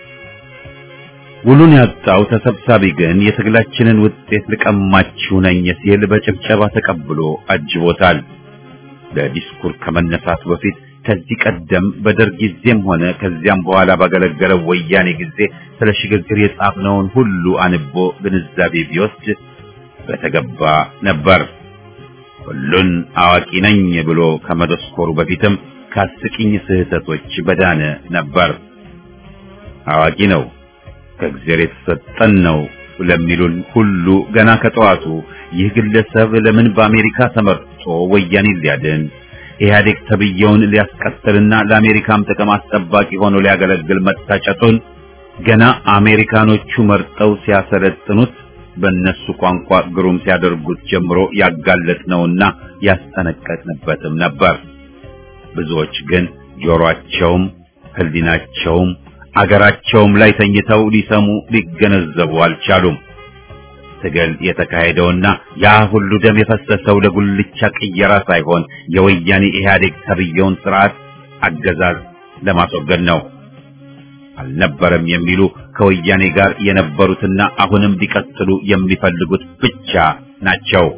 ውሉን ያጣው ተሰብሳቢ ግን የትግላችንን ውጤት ልቀማችሁ ነኝ ሲል በጭብጨባ ተቀብሎ አጅቦታል። ለዲስኩር ከመነሳቱ በፊት ከዚህ ቀደም በደርግ ጊዜም ሆነ ከዚያም በኋላ ባገለገለው ወያኔ ጊዜ ስለ ሽግግር የጻፍነውን ሁሉ አንቦ ግንዛቤ ቢወስድ በተገባ ነበር። ሁሉን አዋቂ ነኝ ብሎ ከመደስኮሩ በፊትም ከአስቂኝ ስህተቶች በዳነ ነበር። አዋቂ ነው ከእግዚአብሔር የተሰጠን ነው ለሚሉን ሁሉ ገና ከጠዋቱ ይህ ግለሰብ ለምን በአሜሪካ ተመርጦ ወያኔን ሊያድን ኢህአዴግ ተብየውን ሊያስቀጥልና ለአሜሪካም ጥቅም አስጠባቂ ሆኖ ሊያገለግል መታጨቱን ገና አሜሪካኖቹ መርጠው ሲያሰለጥኑት በእነሱ ቋንቋ ግሩም ሲያደርጉት ጀምሮ ያጋለጥነውና ያስጠነቀቅንበትም ነበር። ብዙዎች ግን ጆሮአቸውም ሕሊናቸውም አገራቸውም ላይ ተኝተው ሊሰሙ ሊገነዘቡ አልቻሉም። ትግል የተካሄደውና ያ ሁሉ ደም የፈሰሰው ለጉልቻ ቅየራ ሳይሆን የወያኔ ኢህአዴግ ተብየውን ስርዓት አገዛዝ ለማስወገድ ነው። አልነበረም የሚሉ ከወያኔ ጋር የነበሩትና አሁንም ሊቀጥሉ የሚፈልጉት ብቻ ናቸው።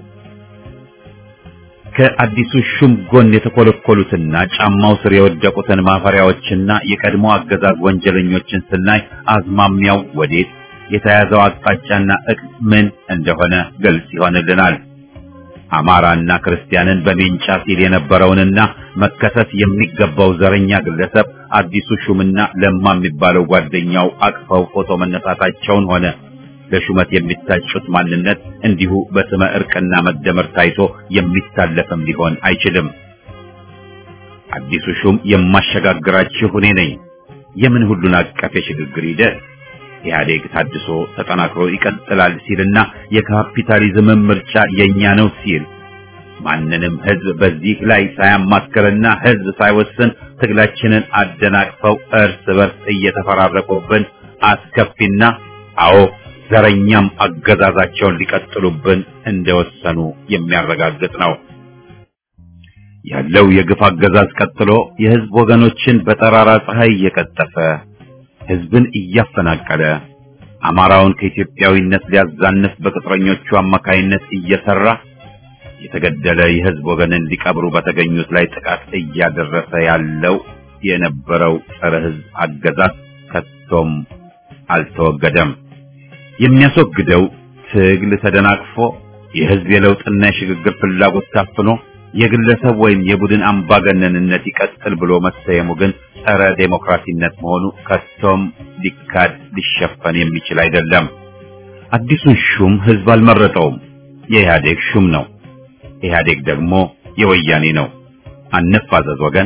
ከአዲሱ ሹም ጎን የተኮለኮሉትና ጫማው ስር የወደቁትን ማፈሪያዎችና የቀድሞ አገዛዝ ወንጀለኞችን ስናይ አዝማሚያው ወዴት የተያዘው አቅጣጫና እቅድ ምን እንደሆነ ግልጽ ይሆንልናል። አማራና ክርስቲያንን በሜንጫ ሲል የነበረውንና መከሰስ የሚገባው ዘረኛ ግለሰብ አዲሱ ሹምና ለማ የሚባለው ጓደኛው አቅፈው ፎቶ መነሳታቸውን ሆነ ለሹመት የሚታጩት ማንነት እንዲሁ በስመ እርቅና መደመር ታይቶ የሚታለፍም ሊሆን አይችልም። አዲሱ ሹም የማሸጋግራችሁ እኔ ነኝ። የምን ሁሉን አቀፍ የሽግግር ሂደት ኢህአዴግ ታድሶ ተጠናክሮ ይቀጥላል ሲልና የካፒታሊዝም ምርጫ የኛ ነው ሲል ማንንም ህዝብ በዚህ ላይ ሳያማክርና ህዝብ ሳይወስን ትግላችንን አደናቅፈው እርስ በርስ እየተፈራረቁብን አስከፊና አዎ ዘረኛም አገዛዛቸውን ሊቀጥሉብን እንደወሰኑ የሚያረጋግጥ ነው። ያለው የግፍ አገዛዝ ቀጥሎ የህዝብ ወገኖችን በጠራራ ፀሐይ እየቀጠፈ ህዝብን እያፈናቀለ አማራውን ከኢትዮጵያዊነት ሊያዛንፍ በቅጥረኞቹ አማካይነት እየሰራ የተገደለ የህዝብ ወገንን ሊቀብሩ በተገኙት ላይ ጥቃት እያደረሰ ያለው የነበረው ጸረ ህዝብ አገዛዝ ከቶም አልተወገደም። የሚያስወግደው ትግል ተደናቅፎ የህዝብ የለውጥና የሽግግር ፍላጎት ታፍኖ የግለሰብ ወይም የቡድን አምባገነንነት ይቀጥል ብሎ መሰየሙ ግን ጸረ ዴሞክራሲነት መሆኑ ከቶም ሊካድ ሊሸፈን የሚችል አይደለም። አዲሱን ሹም ህዝብ አልመረጠውም። የኢህአዴግ ሹም ነው። ኢህአዴግ ደግሞ የወያኔ ነው። አንፋዘዝ ወገን።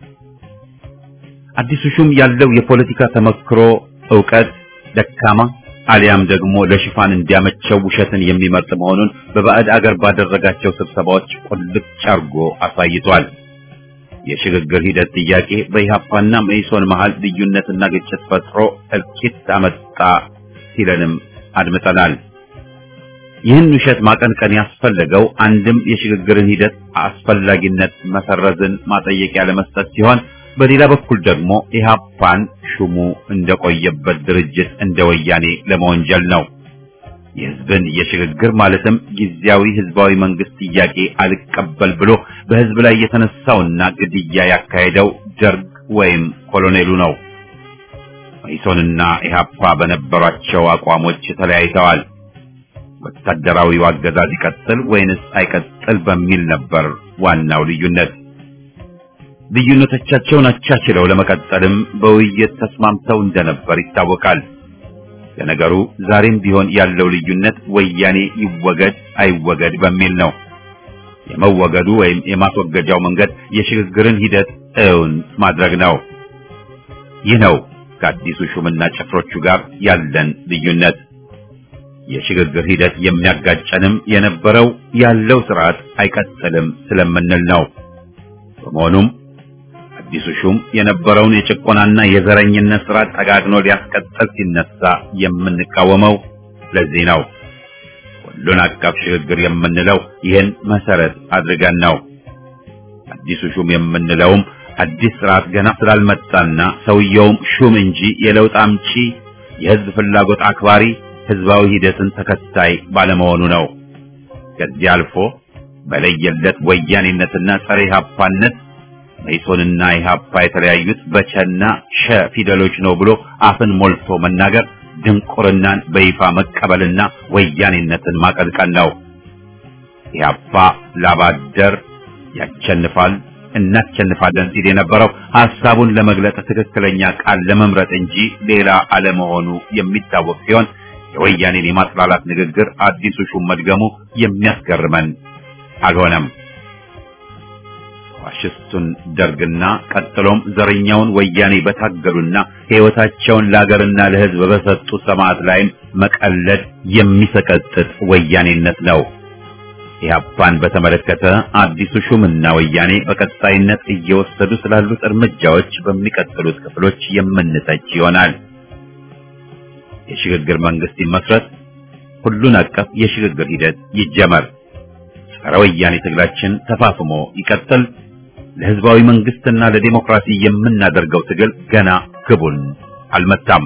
አዲሱ ሹም ያለው የፖለቲካ ተመክሮ ዕውቀት ደካማ አሊያም ደግሞ ለሽፋን እንዲያመቸው ውሸትን የሚመርጥ መሆኑን በባዕድ አገር ባደረጋቸው ስብሰባዎች ቁልጭ አርጎ አሳይቷል። የሽግግር ሂደት ጥያቄ በኢህአፓና መኢሶን መሃል ልዩነትና ግጭት ፈጥሮ እልቂት አመጣ ሲለንም አድምጠናል። ይህን ውሸት ማቀንቀን ያስፈለገው አንድም የሽግግርን ሂደት አስፈላጊነት መሰረዝን ማጠየቂያ ለመስጠት ሲሆን በሌላ በኩል ደግሞ ኢህአፓን ሹሙ እንደቆየበት ድርጅት እንደ ወያኔ ለመወንጀል ነው። የህዝብን የሽግግር ማለትም ጊዜያዊ ህዝባዊ መንግስት ጥያቄ አልቀበል ብሎ በህዝብ ላይ የተነሳውና ግድያ ያካሄደው ደርግ ወይም ኮሎኔሉ ነው። መኢሶንና ኢህአፓ በነበሯቸው አቋሞች ተለያይተዋል። ወታደራዊው አገዛዝ ይቀጥል ወይንስ አይቀጥል በሚል ነበር ዋናው ልዩነት። ልዩነቶቻቸውን አቻችለው ለመቀጠልም በውይይት ተስማምተው እንደነበር ይታወቃል። ለነገሩ ዛሬም ቢሆን ያለው ልዩነት ወያኔ ይወገድ አይወገድ በሚል ነው። የመወገዱ ወይም የማስወገጃው መንገድ የሽግግርን ሂደት እውን ማድረግ ነው። ይህ ነው ከአዲሱ ሹምና ጭፍሮቹ ጋር ያለን ልዩነት። የሽግግር ሂደት የሚያጋጨንም የነበረው ያለው ስርዓት አይቀጥልም ስለምንል ነው። በመሆኑም አዲሱ ሹም የነበረውን የጭቆናና የዘረኝነት ስርዓት ጠጋግኖ ሊያስቀጥል ሲነሳ የምንቃወመው ለዚህ ነው። ሁሉን አቀፍ ሽግግር የምንለው ይህን መሰረት አድርገን ነው። አዲሱ ሹም የምንለውም አዲስ ስርዓት ገና ስላልመጣና ሰውየውም ሹም እንጂ የለውጥ አምጪ፣ የህዝብ ፍላጎት አክባሪ፣ ህዝባዊ ሂደትን ተከታይ ባለመሆኑ ነው። ከዚህ አልፎ በለየለት ወያኔነትና ጸረ ኢህአፓነት መኢሶንና ኢህአፓ የተለያዩት በቸና ሸ ፊደሎች ነው ብሎ አፍን ሞልቶ መናገር ድንቁርናን በይፋ መቀበልና ወያኔነትን ማቀልቀል ነው። ኢህአፓ ላባደር ያቸንፋል እናቸንፋለን ሲል የነበረው ሐሳቡን ለመግለጽ ትክክለኛ ቃል ለመምረጥ እንጂ ሌላ አለመሆኑ የሚታወቅ ሲሆን የወያኔን የማጥላላት ንግግር አዲሱ ሹም መድገሙ የሚያስገርመን አልሆነም። ፋሽስቱን ደርግና ቀጥሎም ዘረኛውን ወያኔ በታገሉና ሕይወታቸውን ለአገርና ለሕዝብ በሰጡ ሰማዕት ላይም መቀለድ የሚሰቀጥጥ ወያኔነት ነው። ኢህአፓን በተመለከተ አዲሱ ሹምና ወያኔ በቀጣይነት እየወሰዱ ስላሉት እርምጃዎች በሚቀጥሉት ክፍሎች የምንተች ይሆናል። የሽግግር መንግስት ይመስረት፣ ሁሉን አቀፍ የሽግግር ሂደት ይጀመር፣ ጸረ ወያኔ ትግላችን ተፋፍሞ ይቀጥል። ለህዝባዊ መንግስትና ለዲሞክራሲ የምናደርገው ትግል ገና ግቡን አልመታም።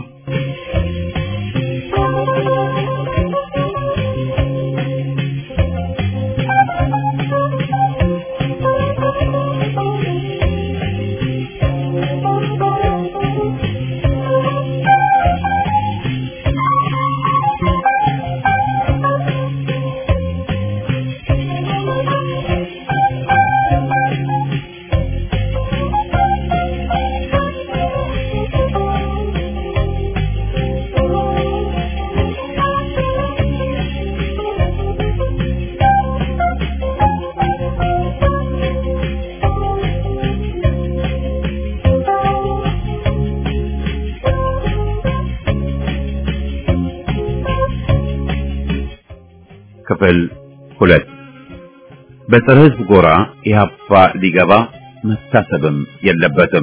ክፍል ሁለት በፀረ ህዝብ ጎራ ኢህአፓ ሊገባ መታሰብም የለበትም።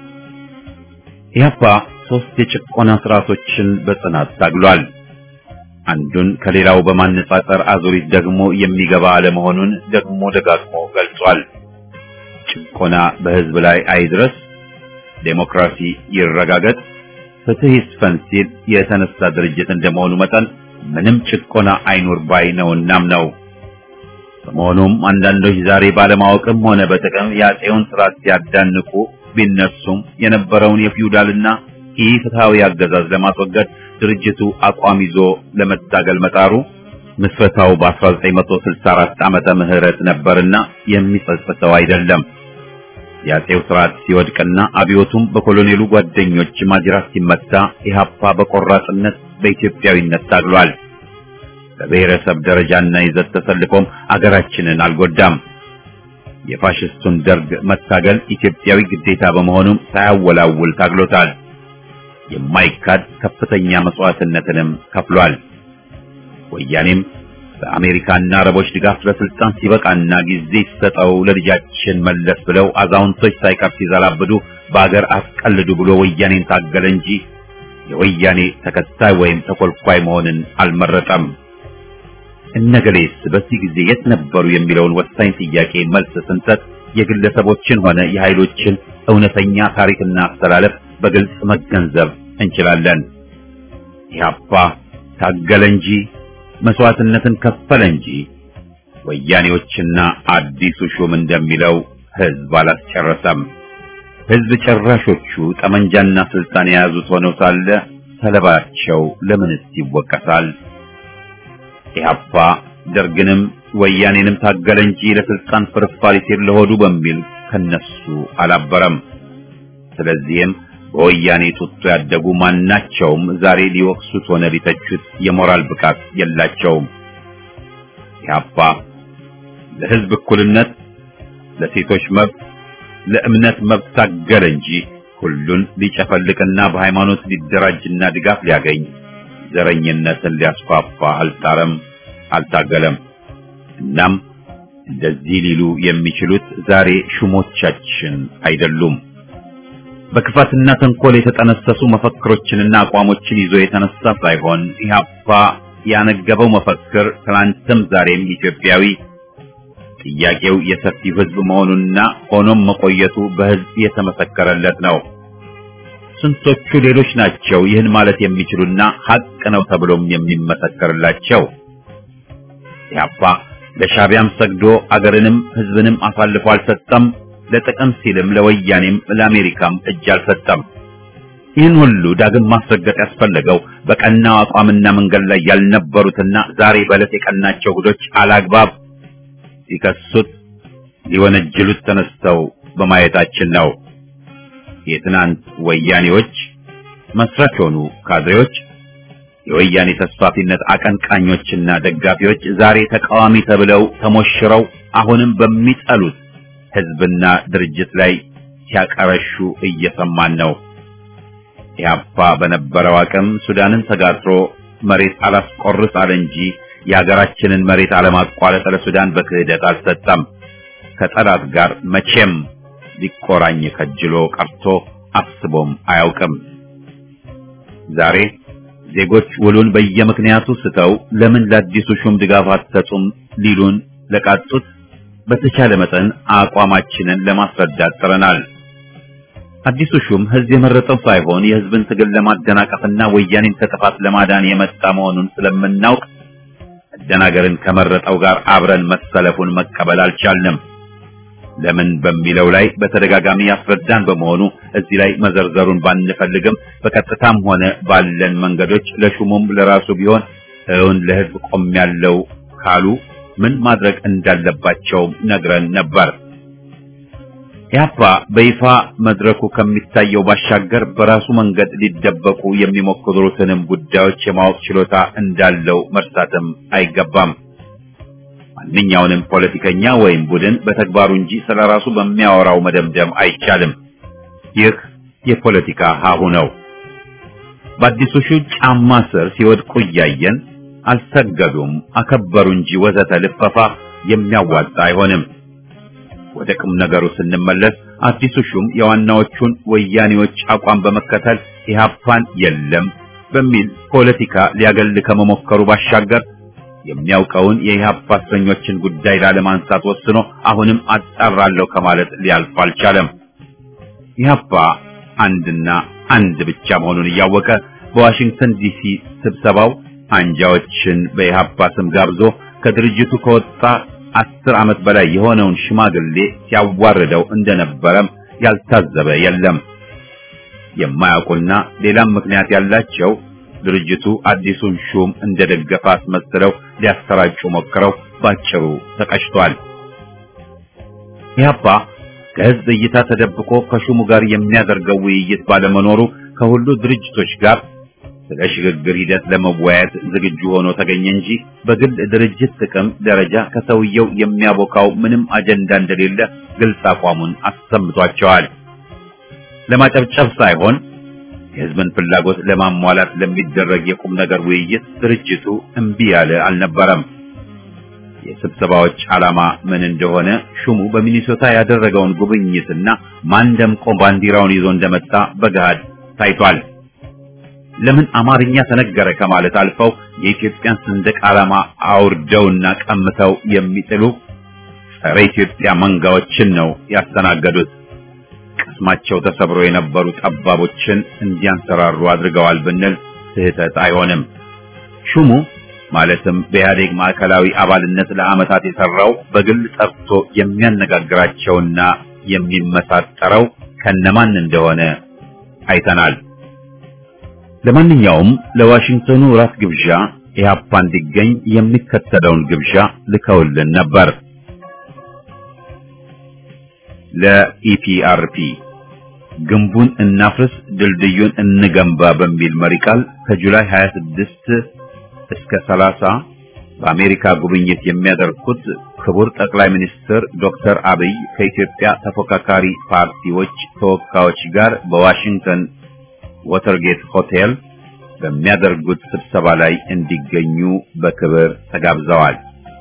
ኢህአፓ ሶስት የጭቆና ስርዓቶችን በጽናት ታግሏል። አንዱን ከሌላው በማነጻጸር አዙሪት ደግሞ የሚገባ አለመሆኑን ደግሞ ደጋግሞ ገልጿል። ጭቆና በህዝብ ላይ አይድረስ፣ ዴሞክራሲ ይረጋገጥ፣ ፍትህ ይስፈን ሲል የተነሳ ድርጅት እንደመሆኑ መጠን ምንም ጭቆና አይኑር ባይ ነውናም ነው። በመሆኑም አንዳንዶች ዛሬ ባለማወቅም ሆነ በጥቅም የአፄውን ስርዓት ሲያዳንቁ ቢነሱም የነበረውን የፊውዳልና ኢፍትሐዊ አገዛዝ ለማስወገድ ድርጅቱ አቋም ይዞ ለመታገል መጣሩ ምስረታው በ1964 ዓመተ ምህረት ነበርና የሚጸጽተው አይደለም። የአፄው ስርዓት ሲወድቅና አብዮቱም በኮሎኔሉ ጓደኞች ማጅራት ሲመታ ኢህአፓ በቆራጥነት በኢትዮጵያዊነት ታግሏል። በብሔረሰብ ደረጃና ይዘት ተሰልፎም አገራችንን አልጎዳም። የፋሽስቱን ደርግ መታገል ኢትዮጵያዊ ግዴታ በመሆኑም ሳያወላውል ታግሎታል። የማይካድ ከፍተኛ መስዋዕትነትንም ከፍሏል። ወያኔም በአሜሪካና አረቦች ድጋፍ ለስልጣን ሲበቃና ጊዜ ሲሰጠው ለልጃችን መለስ ብለው አዛውንቶች ሳይቀር ሲዘላብዱ በአገር አስቀልዱ ብሎ ወያኔን ታገለ እንጂ የወያኔ ተከታይ ወይም ተኮልኳይ መሆንን አልመረጠም። እነገሌስ በዚህ ጊዜ የት ነበሩ የሚለውን ወሳኝ ጥያቄ መልስ ስንሰጥ የግለሰቦችን ሆነ የኃይሎችን እውነተኛ ታሪክና አስተላለፍ በግልጽ መገንዘብ እንችላለን። ኢህአፓ ታገለ እንጂ መስዋዕትነትን ከፈለ እንጂ ወያኔዎችና አዲሱ ሹም እንደሚለው ህዝብ አላስጨረሰም። ህዝብ ጨራሾቹ ጠመንጃና ስልጣን የያዙት ሆነው ሳለ ሰለባቸው ለምንስ ይወቀሳል? ኢህአፓ ደርግንም ወያኔንም ታገለ እንጂ ለስልጣን ፍርፋሪ ሲል ለሆዱ በሚል ከነሱ አላበረም። ስለዚህም በወያኔ ጡጦ ያደጉ ማናቸውም ዛሬ ሊወቅሱት ሆነ ሊተቹት የሞራል ብቃት የላቸውም። ኢህአፓ ለህዝብ እኩልነት፣ ለሴቶች መብት፣ ለእምነት መብት ታገለ እንጂ ሁሉን ሊጨፈልቅና በሃይማኖት ሊደራጅና ድጋፍ ሊያገኝ ዘረኝነትን ሊያስፋፋ አልጣረም፣ አልታገለም። እናም እንደዚህ ሊሉ የሚችሉት ዛሬ ሹሞቻችን አይደሉም። በክፋትና ተንኮል የተጠነሰሱ መፈክሮችንና አቋሞችን ይዞ የተነሳ ሳይሆን ኢህአፓ ያነገበው መፈክር ትናንትም ዛሬም ኢትዮጵያዊ ጥያቄው የሰፊው ህዝብ መሆኑና ሆኖም መቆየቱ በህዝብ የተመሰከረለት ነው። ስንቶቹ ሌሎች ናቸው ይህን ማለት የሚችሉና ሀቅ ነው ተብሎም የሚመሰከርላቸው? ኢህአፓ ለሻቢያም ሰግዶ አገርንም ህዝብንም አሳልፎ አልሰጠም። ለጥቅም ሲልም ለወያኔም ለአሜሪካም እጅ አልሰጠም። ይህን ሁሉ ዳግም ማስረገጥ ያስፈለገው በቀናው አቋምና መንገድ ላይ ያልነበሩትና ዛሬ በዕለት የቀናቸው ጉዶች አላግባብ ሲከሱት ሊወነጅሉት ተነስተው በማየታችን ነው። የትናንት ወያኔዎች መስራች የሆኑ ካድሬዎች፣ የወያኔ ተስፋፊነት አቀንቃኞችና ደጋፊዎች ዛሬ ተቃዋሚ ተብለው ተሞሽረው አሁንም በሚጠሉት ህዝብና ድርጅት ላይ ሲያቀረሹ እየሰማን ነው። ኢህአፓ በነበረው አቅም ሱዳንን ተጋትሮ መሬት አላስቆርስ አለ እንጂ የሀገራችንን መሬት አለማቋረጥ ለሱዳን በክህደት አልሰጠም። ከጠላት ጋር መቼም ሊቆራኝ ከጅሎ ቀርቶ አስቦም አያውቅም። ዛሬ ዜጎች ውሉን በየምክንያቱ ስተው ለምን ለአዲሱ ሹም ድጋፍ አትሰጡም ሊሉን ለቃጡት በተቻለ መጠን አቋማችንን ለማስረዳት ጥረናል። አዲሱ ሹም ህዝብ የመረጠው ሳይሆን የህዝብን ትግል ለማደናቀፍና ወያኔን ከጥፋት ለማዳን የመጣ መሆኑን ስለምናውቅ መደናገርን ከመረጠው ጋር አብረን መሰለፉን መቀበል አልቻልንም። ለምን በሚለው ላይ በተደጋጋሚ ያስረዳን በመሆኑ እዚህ ላይ መዘርዘሩን ባንፈልግም በቀጥታም ሆነ ባለን መንገዶች ለሹሙም ለራሱ ቢሆን እውን ለህዝብ ቆም ያለው ካሉ ምን ማድረግ እንዳለባቸው ነግረን ነበር። ኢህአፓ በይፋ መድረኩ ከሚታየው ባሻገር በራሱ መንገድ ሊደበቁ የሚሞክሩትንም ጉዳዮች የማወቅ ችሎታ እንዳለው መርሳትም አይገባም። ማንኛውንም ፖለቲከኛ ወይም ቡድን በተግባሩ እንጂ ስለራሱ በሚያወራው መደምደም አይቻልም። ይህ የፖለቲካ ሀሁ ነው። በአዲሱ ሹም ጫማ ስር ሲወድቁ እያየን አልሰገዱም፣ አከበሩ እንጂ ወዘተ ልፈፋ የሚያዋጣ አይሆንም። ወደ ቁም ነገሩ ስንመለስ አዲሱ ሹም የዋናዎቹን ወያኔዎች አቋም በመከተል ኢህአፓን የለም በሚል ፖለቲካ ሊያገል ከመሞከሩ ባሻገር የሚያውቀውን የኢህአፓ እስረኞችን ጉዳይ ላለማንሳት ወስኖ አሁንም አጣራለሁ ከማለት ሊያልፍ አልቻለም። ኢህአፓ አንድና አንድ ብቻ መሆኑን እያወቀ በዋሽንግተን ዲሲ ስብሰባው አንጃዎችን በኢህአፓ ስም ጋብዞ ከድርጅቱ ከወጣ አስር ዓመት በላይ የሆነውን ሽማግሌ ሲያዋርደው እንደነበረም ያልታዘበ የለም። የማያውቁና ሌላም ምክንያት ያላቸው ድርጅቱ አዲሱን ሹም እንደደገፈ አስመስለው ሊያሰራጩ ሞክረው ባጭሩ ተቀጭቷል። ኢህአፓ ከህዝብ እይታ ተደብቆ ከሹሙ ጋር የሚያደርገው ውይይት ባለመኖሩ ከሁሉ ድርጅቶች ጋር ስለ ሽግግር ሂደት ለመወያየት ዝግጁ ሆኖ ተገኘ እንጂ በግል ድርጅት ጥቅም ደረጃ ከሰውየው የሚያቦካው ምንም አጀንዳ እንደሌለ ግልጽ አቋሙን አሰምቷቸዋል። ለማጨብጨብ ሳይሆን የህዝብን ፍላጎት ለማሟላት ለሚደረግ የቁም ነገር ውይይት ድርጅቱ እምቢ ያለ አልነበረም። የስብሰባዎች ዓላማ ምን እንደሆነ ሹሙ በሚኒሶታ ያደረገውን ጉብኝትና ማን ደምቆ ባንዲራውን ይዞ እንደመጣ በገሃድ ታይቷል። ለምን አማርኛ ተነገረ ከማለት አልፈው የኢትዮጵያን ሰንደቅ ዓላማ አውርደውና ቀምተው የሚጥሉ ጸረ ኢትዮጵያ መንጋዎችን ነው ያስተናገዱት። ቅስማቸው ተሰብሮ የነበሩ ጠባቦችን እንዲያንሰራሩ አድርገዋል ብንል ስህተት አይሆንም። ሹሙ ማለትም በኢህአዴግ ማዕከላዊ አባልነት ለዓመታት የሰራው በግል ጠርቶ የሚያነጋግራቸውና የሚመሳጠረው ከነማን እንደሆነ አይተናል። ለማንኛውም ለዋሽንግተኑ ራት ግብዣ ኢህአፓ እንዲገኝ የሚከተለውን ግብዣ ልከውልን ነበር። ለኢፒአርፒ ግንቡን እናፍርስ ድልድዩን እንገንባ በሚል መሪ ቃል ከጁላይ 26 እስከ 30 በአሜሪካ ጉብኝት የሚያደርጉት ክቡር ጠቅላይ ሚኒስትር ዶክተር አብይ ከኢትዮጵያ ተፎካካሪ ፓርቲዎች ተወካዮች ጋር በዋሽንግተን ወተርጌት ሆቴል በሚያደርጉት ስብሰባ ላይ እንዲገኙ በክብር ተጋብዘዋል።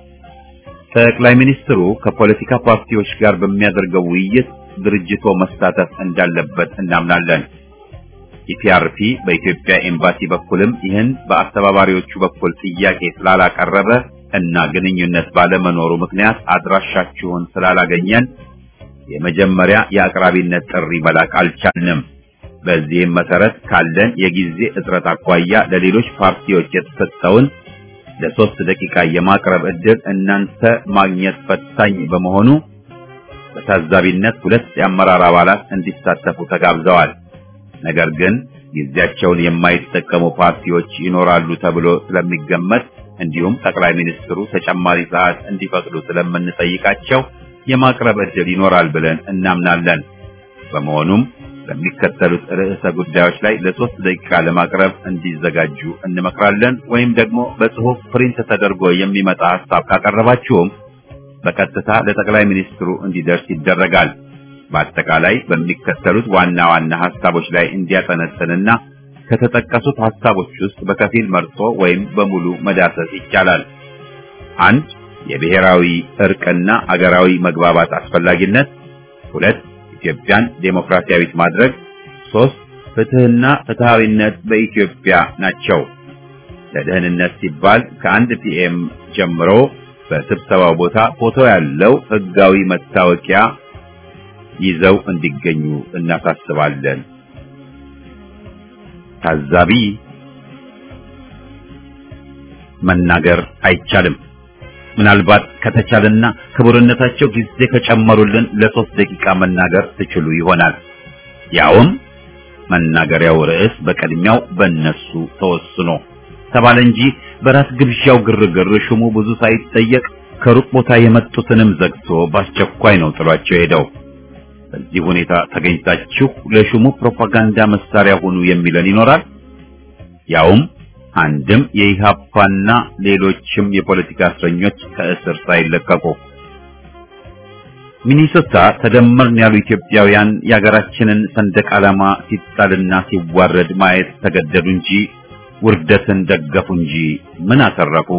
ጠቅላይ ሚኒስትሩ ከፖለቲካ ፓርቲዎች ጋር በሚያደርገው ውይይት ድርጅቶ መሳተፍ እንዳለበት እናምናለን። ኢፒአርፒ በኢትዮጵያ ኤምባሲ በኩልም ይህን በአስተባባሪዎቹ በኩል ጥያቄ ስላላቀረበ እና ግንኙነት ባለመኖሩ ምክንያት አድራሻችሁን ስላላገኘን የመጀመሪያ የአቅራቢነት ጥሪ መላክ አልቻልንም። በዚህም መሰረት ካለን የጊዜ እጥረት አኳያ ለሌሎች ፓርቲዎች የተሰጠውን ለሶስት ደቂቃ የማቅረብ ዕድል እናንተ ማግኘት ፈታኝ በመሆኑ በታዛቢነት ሁለት የአመራር አባላት እንዲሳተፉ ተጋብዘዋል። ነገር ግን ጊዜያቸውን የማይጠቀሙ ፓርቲዎች ይኖራሉ ተብሎ ስለሚገመት እንዲሁም ጠቅላይ ሚኒስትሩ ተጨማሪ ሰዓት እንዲፈቅዱ ስለምንጠይቃቸው የማቅረብ ዕድል ይኖራል ብለን እናምናለን። በመሆኑም በሚከተሉት ርዕሰ ጉዳዮች ላይ ለሶስት ደቂቃ ለማቅረብ እንዲዘጋጁ እንመክራለን። ወይም ደግሞ በጽሑፍ ፕሪንት ተደርጎ የሚመጣ ሀሳብ ካቀረባችሁም በቀጥታ ለጠቅላይ ሚኒስትሩ እንዲደርስ ይደረጋል። በአጠቃላይ በሚከተሉት ዋና ዋና ሀሳቦች ላይ እንዲያጠነጥንና ከተጠቀሱት ሀሳቦች ውስጥ በከፊል መርጦ ወይም በሙሉ መዳሰስ ይቻላል። አንድ የብሔራዊ እርቅና አገራዊ መግባባት አስፈላጊነት፣ ሁለት ኢትዮጵያን ዴሞክራሲያዊት ማድረግ፣ ሶስት ፍትህና ፍትሃዊነት በኢትዮጵያ ናቸው። ለደህንነት ሲባል ከአንድ ፒኤም ጀምሮ በስብሰባው ቦታ ፎቶ ያለው ህጋዊ መታወቂያ ይዘው እንዲገኙ እናሳስባለን። ታዛቢ መናገር አይቻልም። ምናልባት ከተቻለና ክቡርነታቸው ጊዜ ከጨመሩልን ለሶስት ደቂቃ መናገር ትችሉ ይሆናል። ያውም መናገሪያው ርዕስ በቅድሚያው በእነሱ ተወስኖ ተባለ እንጂ በራስ ግብዣው ግርግር ሹሙ ብዙ ሳይጠየቅ ከሩቅ ቦታ የመጡትንም ዘግቶ በአስቸኳይ ነው ጥሏቸው ሄደው። በዚህ ሁኔታ ተገኝታችሁ ለሹሙ ፕሮፓጋንዳ መሳሪያ ሁኑ የሚለን ይኖራል። ያውም አንድም የኢሃፓና ሌሎችም የፖለቲካ እስረኞች ከእስር ሳይለቀቁ ሚኒሶታ ተደመርን ያሉ ኢትዮጵያውያን የሀገራችንን ሰንደቅ ዓላማ ሲጣልና ሲዋረድ ማየት ተገደዱ እንጂ ውርደትን ደገፉ እንጂ ምን አተረፉ?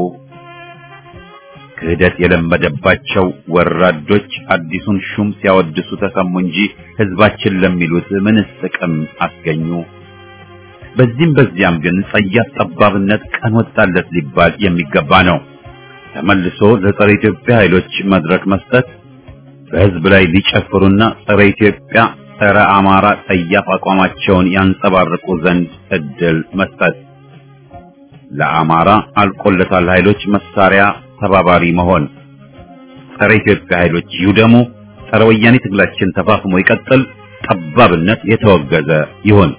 ክህደት የለመደባቸው ወራዶች አዲሱን ሹም ሲያወድሱ ተሰሙ እንጂ ህዝባችን ለሚሉት ምንስ ጥቅም አስገኙ? በዚህም በዚያም ግን ጸያፍ ጠባብነት ቀን ወጣለት ሊባል የሚገባ ነው። ተመልሶ ለጸረ ኢትዮጵያ ኃይሎች መድረክ መስጠት፣ በህዝብ ላይ ሊጨፍሩና ጸረ ኢትዮጵያ፣ ጸረ አማራ ጸያፍ አቋማቸውን ያንጸባርቁ ዘንድ እድል መስጠት፣ ለአማራ አልቆለታል ኃይሎች መሳሪያ ተባባሪ መሆን፣ ጸረ ኢትዮጵያ ኃይሎች ይውደሙ፣ ጸረ ወያኔ ትግላችን ተፋፍሞ ይቀጥል፣ ጠባብነት የተወገዘ ይሁን።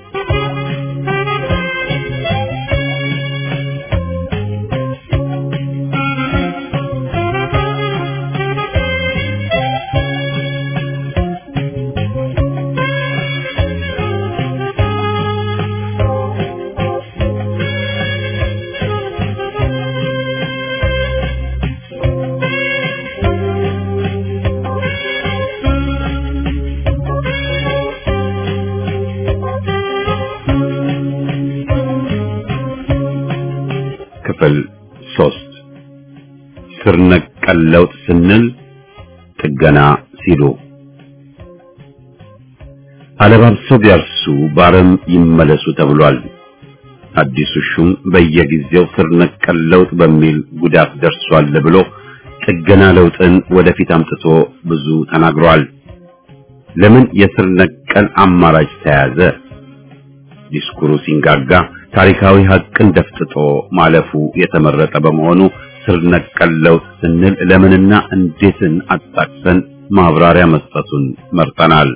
ክፍል ሶስት ስር ነቀል ለውጥ ስንል ጥገና ሲሉ አለባብሰው ቢያርሱ ባረም ይመለሱ ተብሏል። አዲሱ ሹም በየጊዜው ስር ነቀል ለውጥ በሚል ጉዳት ደርሷል ብሎ ጥገና ለውጥን ወደፊት አምጥቶ ብዙ ተናግሯል። ለምን የስር ነቀል አማራጭ ተያዘ? ዲስኩሩ ሲንጋጋ ታሪካዊ ሀቅን ደፍጥጦ ማለፉ የተመረጠ በመሆኑ ስር ነቀል ለውጥ ስንል ለምንና እንዴትን አጣቅሰን ማብራሪያ መስጠቱን መርጠናል።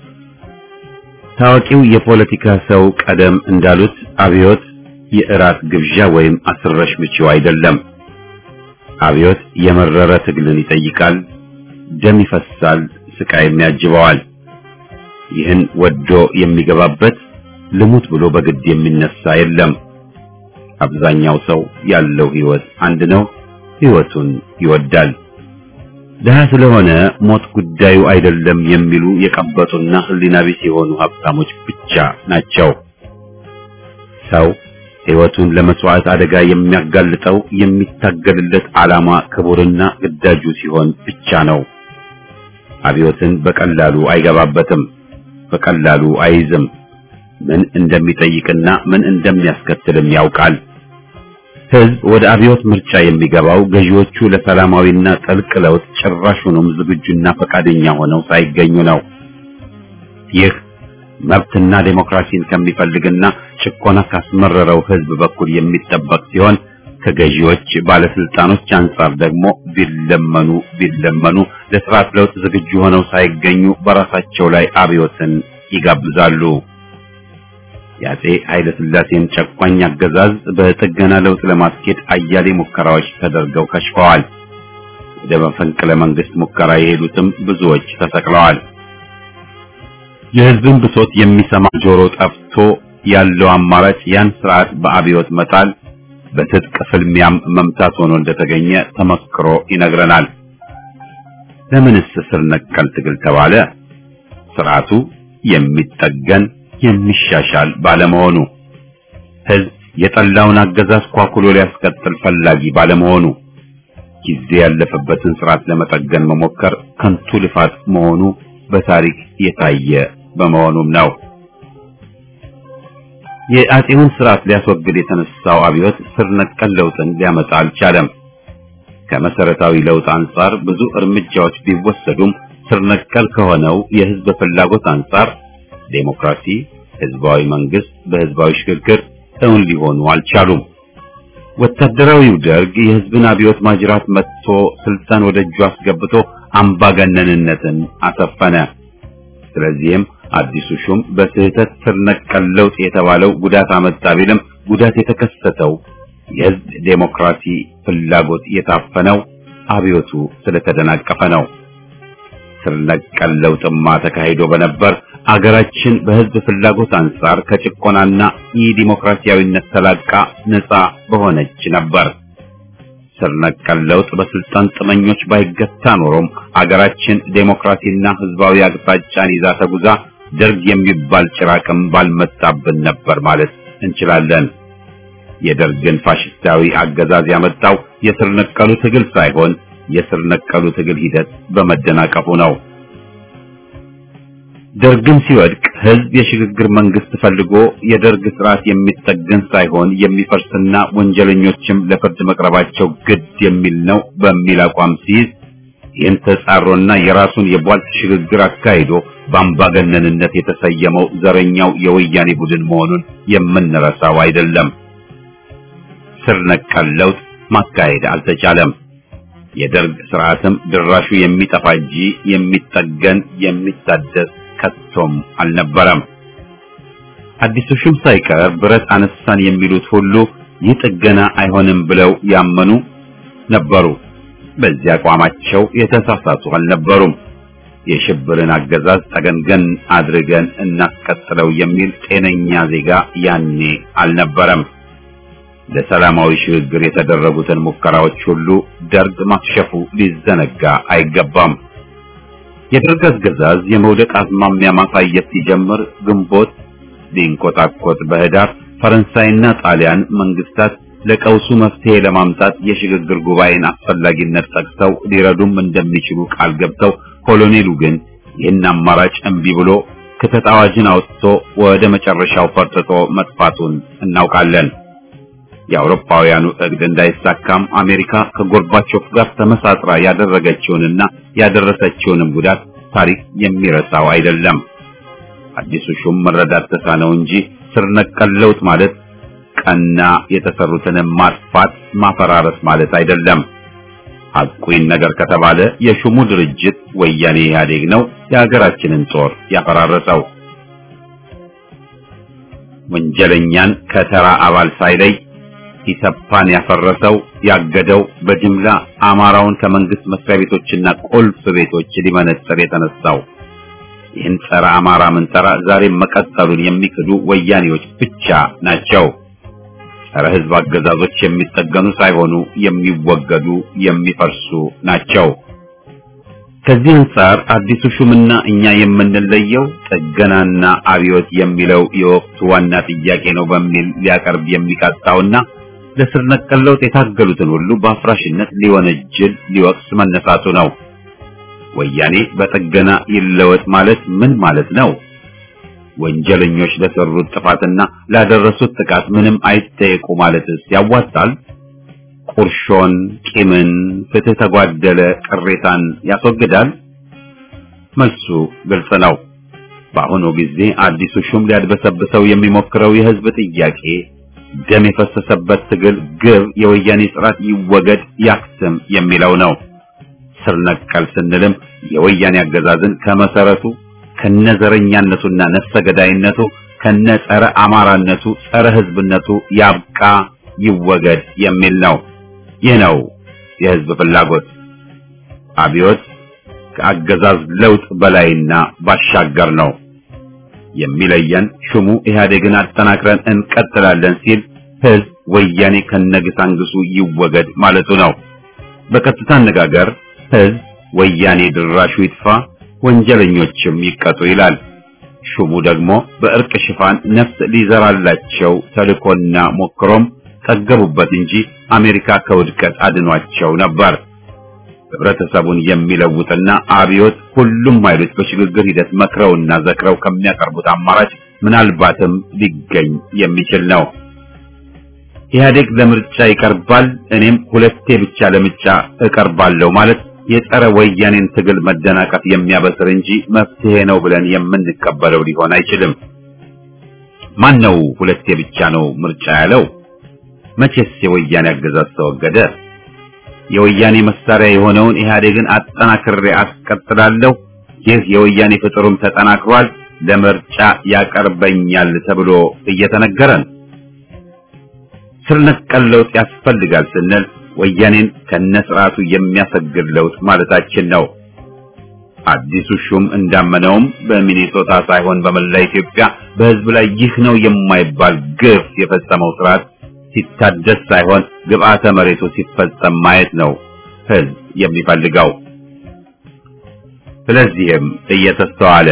ታዋቂው የፖለቲካ ሰው ቀደም እንዳሉት አብዮት የእራት ግብዣ ወይም አስረሽ ምቺው አይደለም። አብዮት የመረረ ትግልን ይጠይቃል፣ ደም ይፈሳል፣ ስቃይም ያጅበዋል። ይህን ወዶ የሚገባበት ልሙት ብሎ በግድ የሚነሳ የለም። አብዛኛው ሰው ያለው ህይወት አንድ ነው፣ ህይወቱን ይወዳል። ደሃ ስለሆነ ሞት ጉዳዩ አይደለም የሚሉ የቀበጡና ህሊና ቢስ የሆኑ ሀብታሞች ብቻ ናቸው። ሰው ህይወቱን ለመስዋዕት አደጋ የሚያጋልጠው የሚታገልለት ዓላማ ክቡርና ግዳጁ ሲሆን ብቻ ነው። አብዮትን በቀላሉ አይገባበትም፣ በቀላሉ አይይዝም። ምን እንደሚጠይቅና ምን እንደሚያስከትልም ያውቃል። ህዝብ ወደ አብዮት ምርጫ የሚገባው ገዢዎቹ ለሰላማዊና ጥልቅ ለውጥ ጭራሹንም ዝግጁና ፈቃደኛ ሆነው ሳይገኙ ነው። ይህ መብትና ዴሞክራሲን ከሚፈልግና ጭቆና ካስመረረው ህዝብ በኩል የሚጠበቅ ሲሆን ከገዢዎች ባለስልጣኖች አንጻር ደግሞ ቢለመኑ ቢለመኑ ለስርዓት ለውጥ ዝግጁ ሆነው ሳይገኙ በራሳቸው ላይ አብዮትን ይጋብዛሉ። የአፄ ኃይለ ሥላሴን ጨቋኝ አገዛዝ በጥገና ለውጥ ለማስኬድ አያሌ ሙከራዎች ተደርገው ከሽፈዋል። ወደ መፈንቅለ መንግስት ሙከራ የሄዱትም ብዙዎች ተሰቅለዋል። የህዝብን ብሶት የሚሰማ ጆሮ ጠፍቶ ያለው አማራጭ ያን ስርዓት በአብዮት መጣል፣ በትጥቅ ፍልሚያም መምታት ሆኖ እንደተገኘ ተመክሮ ይነግረናል። ለምንስ ስር ነቀል ትግል ተባለ? ስርዓቱ የሚጠገን የሚሻሻል ባለመሆኑ ህዝብ የጠላውን አገዛዝ ኳኩሎ ሊያስቀጥል ፈላጊ ባለመሆኑ ጊዜ ያለፈበትን ስርዓት ለመጠገን መሞከር ከንቱ ልፋት መሆኑ በታሪክ የታየ በመሆኑም ነው። የአፄውን ስርዓት ሊያስወግድ የተነሳው አብዮት ስር ነቀል ለውጥን ሊያመጣ አልቻለም። ከመሰረታዊ ለውጥ አንጻር ብዙ እርምጃዎች ቢወሰዱም ስር ነቀል ከሆነው የህዝብ ፍላጎት አንጻር ዴሞክራሲ፣ ህዝባዊ መንግስት በህዝባዊ ሽግግር እውን ሊሆኑ አልቻሉም። ወታደራዊው ደርግ የህዝብን አብዮት ማጅራት መጥቶ ስልጣን ወደ እጁ አስገብቶ አምባገነንነትን አሰፈነ። ስለዚህም አዲሱ ሹም በስህተት ስር ነቀል ለውጥ የተባለው ጉዳት አመጣ ቢልም ጉዳት የተከሰተው የህዝብ ዴሞክራሲ ፍላጎት የታፈነው አብዮቱ ስለተደናቀፈ ነው። ስር ነቀል ለውጥማ ተካሂዶ በነበር አገራችን በህዝብ ፍላጎት አንጻር ከጭቆናና የዲሞክራሲያዊነት ተላቃ ነፃ በሆነች ነበር። ስር ነቀል ለውጥ በስልጣን ጥመኞች ባይገታ ኖሮም አገራችን ዴሞክራሲና ህዝባዊ አቅጣጫን ይዛ ተጉዛ ደርግ የሚባል ጭራቅም ባልመጣብን ነበር ማለት እንችላለን። የደርግን ፋሽስታዊ አገዛዝ ያመጣው የስር ነቀሉ ትግል ሳይሆን የስር ነቀሉ ትግል ሂደት በመደናቀፉ ነው። ደርግም ሲወድቅ ህዝብ የሽግግር መንግስት ፈልጎ የደርግ ስርዓት የሚጠገን ሳይሆን የሚፈርስና ወንጀለኞችም ለፍርድ መቅረባቸው ግድ የሚል ነው በሚል አቋም ሲይዝ ይህን ተጻሮና የራሱን የቧልት ሽግግር አካሂዶ በአምባገነንነት የተሰየመው ዘረኛው የወያኔ ቡድን መሆኑን የምንረሳው አይደለም። ስር ነቀል ለውጥ ማካሄድ አልተቻለም። የደርግ ስርዓትም ድራሹ የሚጠፋ እንጂ የሚጠገን የሚታደስ ከቶም አልነበረም። አዲሱ ሹም ሳይቀር ብረት አነሳን የሚሉት ሁሉ ይህ ጥገና አይሆንም ብለው ያመኑ ነበሩ። በዚህ አቋማቸው የተሳሳቱ አልነበሩም። የሽብርን አገዛዝ ጠገንገን አድርገን እናስቀጥለው የሚል ጤነኛ ዜጋ ያኔ አልነበረም። ለሰላማዊ ሽግግር የተደረጉትን ሙከራዎች ሁሉ ደርግ ማክሸፉ ሊዘነጋ አይገባም። የደርግ አገዛዝ የመውደቅ አዝማሚያ ማሳየት ሲጀምር ግንቦት ሊንቆጣቆጥ በህዳር ፈረንሳይና ጣሊያን መንግስታት ለቀውሱ መፍትሄ ለማምጣት የሽግግር ጉባኤን አስፈላጊነት ጠቅሰው ሊረዱም እንደሚችሉ ቃል ገብተው ኮሎኔሉ ግን ይህን አማራጭ እምቢ ብሎ ክተት አዋጅን አውጥቶ ወደ መጨረሻው ፈርጥጦ መጥፋቱን እናውቃለን። የአውሮፓውያኑ እቅድ እንዳይሳካም አሜሪካ ከጎርባቾፍ ጋር ተመሳጥራ ያደረገችውንና ያደረሰችውንም ጉዳት ታሪክ የሚረሳው አይደለም። አዲሱ ሹም መረዳት ተሳነው እንጂ ስር ነቀል ለውጥ ማለት ቀና የተሰሩትን ማጥፋት ማፈራረስ ማለት አይደለም። ሐቁን ነገር ከተባለ የሹሙ ድርጅት ወያኔ ኢህአዴግ ነው የሀገራችንን ጦር ያፈራረሰው። ወንጀለኛን ከተራ አባል ሳይለይ ኢሰፓን ያፈረሰው ያገደው በጅምላ አማራውን ከመንግስት መስሪያ ቤቶችና ቁልፍ ቤቶች ሊመነጥር የተነሳው ይህን ጸረ አማራ ምንጠራ ዛሬም መቀጠሉን የሚክዱ ወያኔዎች ብቻ ናቸው። ጸረ ህዝብ አገዛዞች የሚጠገኑ ሳይሆኑ የሚወገዱ የሚፈርሱ ናቸው። ከዚህ አንጻር አዲሱ ሹምና እኛ የምንለየው ጥገናና አብዮት የሚለው የወቅቱ ዋና ጥያቄ ነው በሚል ሊያቀርብ የሚቃጣውና ለስር ነቀል ለውጥ የታገሉትን ሁሉ በአፍራሽነት ሊወነጅል ሊወቅስ መነሳቱ ነው። ወያኔ በጥገና ይለወጥ ማለት ምን ማለት ነው? ወንጀለኞች ለሰሩት ጥፋትና ላደረሱት ጥቃት ምንም አይጠየቁ ማለትስ ያዋጣል? ቁርሾን፣ ቂምን፣ ፍትህ ተጓደለ ቅሬታን ያስወግዳል? መልሱ ግልጽ ነው። በአሁኑ ጊዜ አዲሱ ሹም ሊያድበሰብሰው የሚሞክረው የህዝብ ጥያቄ ደም የፈሰሰበት ትግል ግብ የወያኔ ስርዓት ይወገድ ያክስም የሚለው ነው። ስር ነቀል ስንልም የወያኔ አገዛዝን ከመሰረቱ ከነዘረኛነቱና ነፍሰ ገዳይነቱ ከነ ጸረ አማራነቱ ጸረ ህዝብነቱ ያብቃ ይወገድ የሚል ነው። ይህ ነው የህዝብ ፍላጎት። አብዮት ከአገዛዝ ለውጥ በላይና ባሻገር ነው። የሚለየን ሹሙ ኢህአዴግን አጠናክረን እንቀጥላለን ሲል ህዝብ ወያኔ ከነግሳንግሱ ይወገድ ማለቱ ነው። በቀጥታ አነጋገር ህዝብ ወያኔ ድራሹ ይጥፋ፣ ወንጀለኞችም ይቀጡ ይላል። ሹሙ ደግሞ በእርቅ ሽፋን ነፍስ ሊዘራላቸው ተልኮና ሞክሮም ጠገቡበት እንጂ አሜሪካ ከውድቀት አድኗቸው ነበር። ህብረተሰቡን የሚለውጥና አብዮት ሁሉም ኃይሎች በሽግግር ሂደት መክረውና ዘክረው ከሚያቀርቡት አማራጭ ምናልባትም ሊገኝ የሚችል ነው። ኢህአዴግ ለምርጫ ይቀርባል፣ እኔም ሁለቴ ብቻ ለምርጫ እቀርባለሁ ማለት የጸረ ወያኔን ትግል መደናቀፍ የሚያበስር እንጂ መፍትሄ ነው ብለን የምንቀበለው ሊሆን አይችልም። ማን ነው ሁለቴ ብቻ ነው ምርጫ ያለው? መቼስ የወያኔ አገዛዝ ተወገደ? የወያኔ መሳሪያ የሆነውን ኢህአዴግን አጠናክሬ አስቀጥላለሁ፣ ይህ የወያኔ ፍጥሩም ተጠናክሯል፣ ለምርጫ ያቀርበኛል ተብሎ እየተነገረን ስር ነቀል ለውጥ ያስፈልጋል ስንል ወያኔን ከነስርዓቱ የሚያሰግድ ለውጥ ማለታችን ነው። አዲሱ ሹም እንዳመነውም በሚኔሶታ ሳይሆን በመላ ኢትዮጵያ በህዝብ ላይ ይህ ነው የማይባል ግፍ የፈጸመው ስርዓት ሲታደስ ሳይሆን ግብአተ መሬቱ ሲፈጸም ማየት ነው ህዝብ የሚፈልገው። ስለዚህም እየተስተዋለ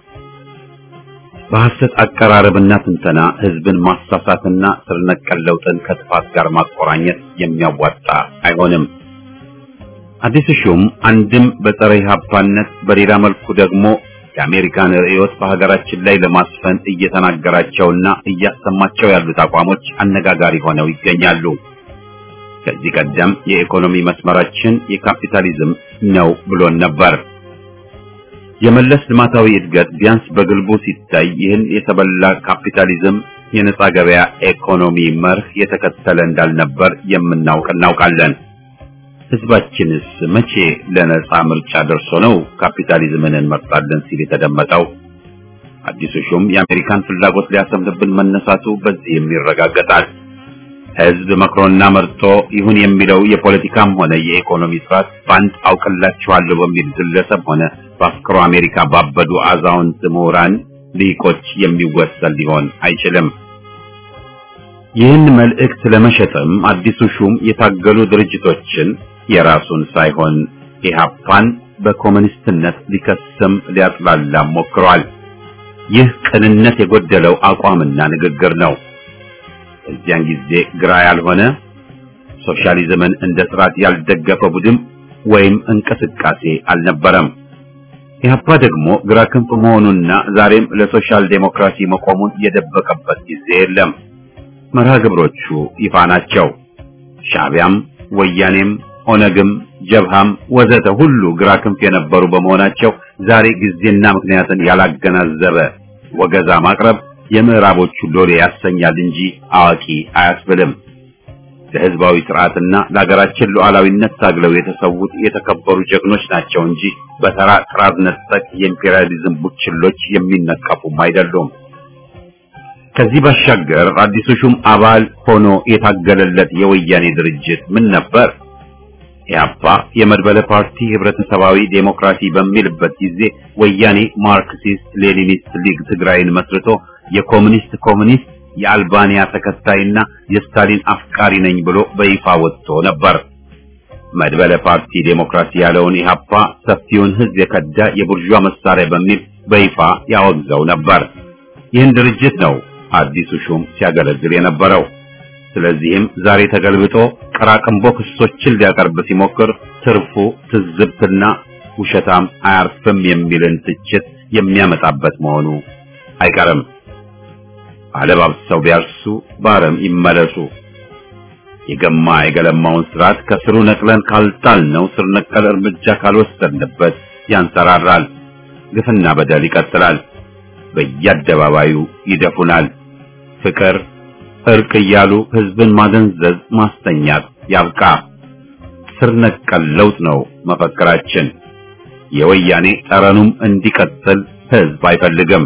በሐሰት አቀራረብና ትንተና ህዝብን ማሳሳትና ስር ነቀል ለውጥን ከጥፋት ጋር ማቆራኘት የሚያዋጣ አይሆንም። አዲሱ ሹም አንድም በጸረ ኢህአፓነት በሌላ መልኩ ደግሞ የአሜሪካን ርዕዮት በሀገራችን ላይ ለማስፈን እየተናገራቸውና እያሰማቸው ያሉት አቋሞች አነጋጋሪ ሆነው ይገኛሉ። ከዚህ ቀደም የኢኮኖሚ መስመራችን የካፒታሊዝም ነው ብሎን ነበር። የመለስ ልማታዊ እድገት ቢያንስ በግልቡ ሲታይ ይህን የተበላ ካፒታሊዝም የነጻ ገበያ ኢኮኖሚ መርህ የተከተለ እንዳልነበር የምናውቅ እናውቃለን። ህዝባችንስ መቼ ለነጻ ምርጫ ደርሶ ነው ካፒታሊዝምን እንመርጣለን ሲል የተደመጠው? አዲሱ ሹም የአሜሪካን ፍላጎት ሊያሰምርብን መነሳቱ በዚህም ይረጋገጣል። ህዝብ መክሮና መርጦ ይሁን የሚለው የፖለቲካም ሆነ የኢኮኖሚ ስርዓት በአንድ አውቅላችኋለሁ በሚል ግለሰብ ሆነ በአፍቅሮ አሜሪካ ባበዱ አዛውንት ምሁራን ሊቆች የሚወሰን ሊሆን አይችልም። ይህን መልእክት ለመሸጥም አዲሱ ሹም የታገሉ ድርጅቶችን የራሱን ሳይሆን ኢህአፓን በኮሙኒስትነት ሊከስም ሊያጥላላም ሞክሯል። ይህ ቅንነት የጎደለው አቋምና ንግግር ነው። እዚያን ጊዜ ግራ ያልሆነ ሶሻሊዝምን እንደ ስርዓት ያልደገፈ ቡድን ወይም እንቅስቃሴ አልነበረም። ኢህአፓ ደግሞ ግራ ክንፍ መሆኑና ዛሬም ለሶሻል ዴሞክራሲ መቆሙን የደበቀበት ጊዜ የለም። መርሃ ግብሮቹ ይፋ ናቸው። ሻዕቢያም፣ ወያኔም፣ ኦነግም፣ ጀብሃም ወዘተ ሁሉ ግራ ክንፍ የነበሩ በመሆናቸው ዛሬ ጊዜና ምክንያትን ያላገናዘበ ወገዛ ማቅረብ የምዕራቦቹ ሎሌ ያሰኛል እንጂ አዋቂ አያስብልም። ለህዝባዊ ስርዓትና ለሀገራችን ሉዓላዊነት ታግለው የተሰዉት የተከበሩ ጀግኖች ናቸው እንጂ በተራ ጥራዝ ነጠቅ የኢምፔሪያሊዝም ቡችሎች የሚነቀፉም አይደሉም። ከዚህ ባሻገር አዲሱ ሹም አባል ሆኖ የታገለለት የወያኔ ድርጅት ምን ነበር? ኢህአፓ የመድበለ ፓርቲ ህብረተሰባዊ ዴሞክራሲ በሚልበት ጊዜ ወያኔ ማርክሲስት ሌኒኒስት ሊግ ትግራይን መስርቶ የኮሙኒስት ኮሙኒስት የአልባንያ ተከታይና የስታሊን አፍቃሪ ነኝ ብሎ በይፋ ወጥቶ ነበር። መድበለ ፓርቲ ዴሞክራሲ ያለውን ኢህአፓ ሰፊውን ህዝብ የከዳ የቡርዣ መሳሪያ በሚል በይፋ ያወግዘው ነበር። ይህን ድርጅት ነው አዲሱ ሹም ሲያገለግል የነበረው። ስለዚህም ዛሬ ተገልብጦ ቀራቅንቦ ክሶችን ሊያቀርብ ሲሞክር ትርፉ ትዝብትና ውሸታም አያርፍም የሚልን ትችት የሚያመጣበት መሆኑ አይቀርም። አለባብሰው ቢያርሱ በአረም ይመለሱ። የገማ የገለማውን ስርዓት ከስሩ ነቅለን ካልጣልነው ስር ነቀል እርምጃ ካልወሰድንበት ያንሰራራል። ግፍና በደል ይቀጥላል። በየአደባባዩ ይደፉናል። ፍቅር፣ እርቅ እያሉ ህዝብን ማደንዘዝ፣ ማስተኛት ያብቃ። ስር ነቀል ለውጥ ነው መፈክራችን። የወያኔ ጠረኑም እንዲቀጥል ህዝብ አይፈልግም።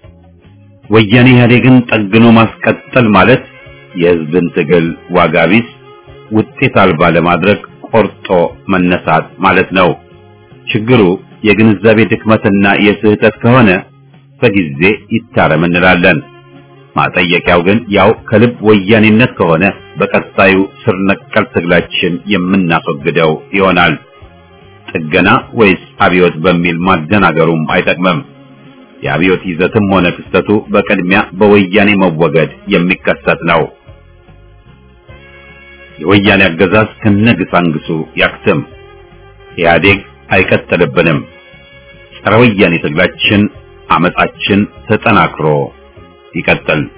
ወያኔ ኢህአዴግን ጠግኖ ማስቀጠል ማለት የህዝብን ትግል ዋጋ ቢስ ውጤት አልባ ለማድረግ ቆርጦ መነሳት ማለት ነው። ችግሩ የግንዛቤ ድክመትና የስህተት ከሆነ በጊዜ ይታረም እንላለን። ማጠየቂያው ግን ያው ከልብ ወያኔነት ከሆነ በቀጣዩ ስር ነቀል ትግላችን የምናስወግደው ይሆናል። ጥገና ወይስ አብዮት በሚል ማደናገሩም አይጠቅምም። የአብዮት ይዘትም ሆነ ክስተቱ በቅድሚያ በወያኔ መወገድ የሚከሰት ነው። የወያኔ አገዛዝ ከነግሳንግሱ ያክትም። ኢህአዴግ አይቀጥልብንም። ጸረ ወያኔ ትግላችን፣ አመጻችን ተጠናክሮ ይቀጥል።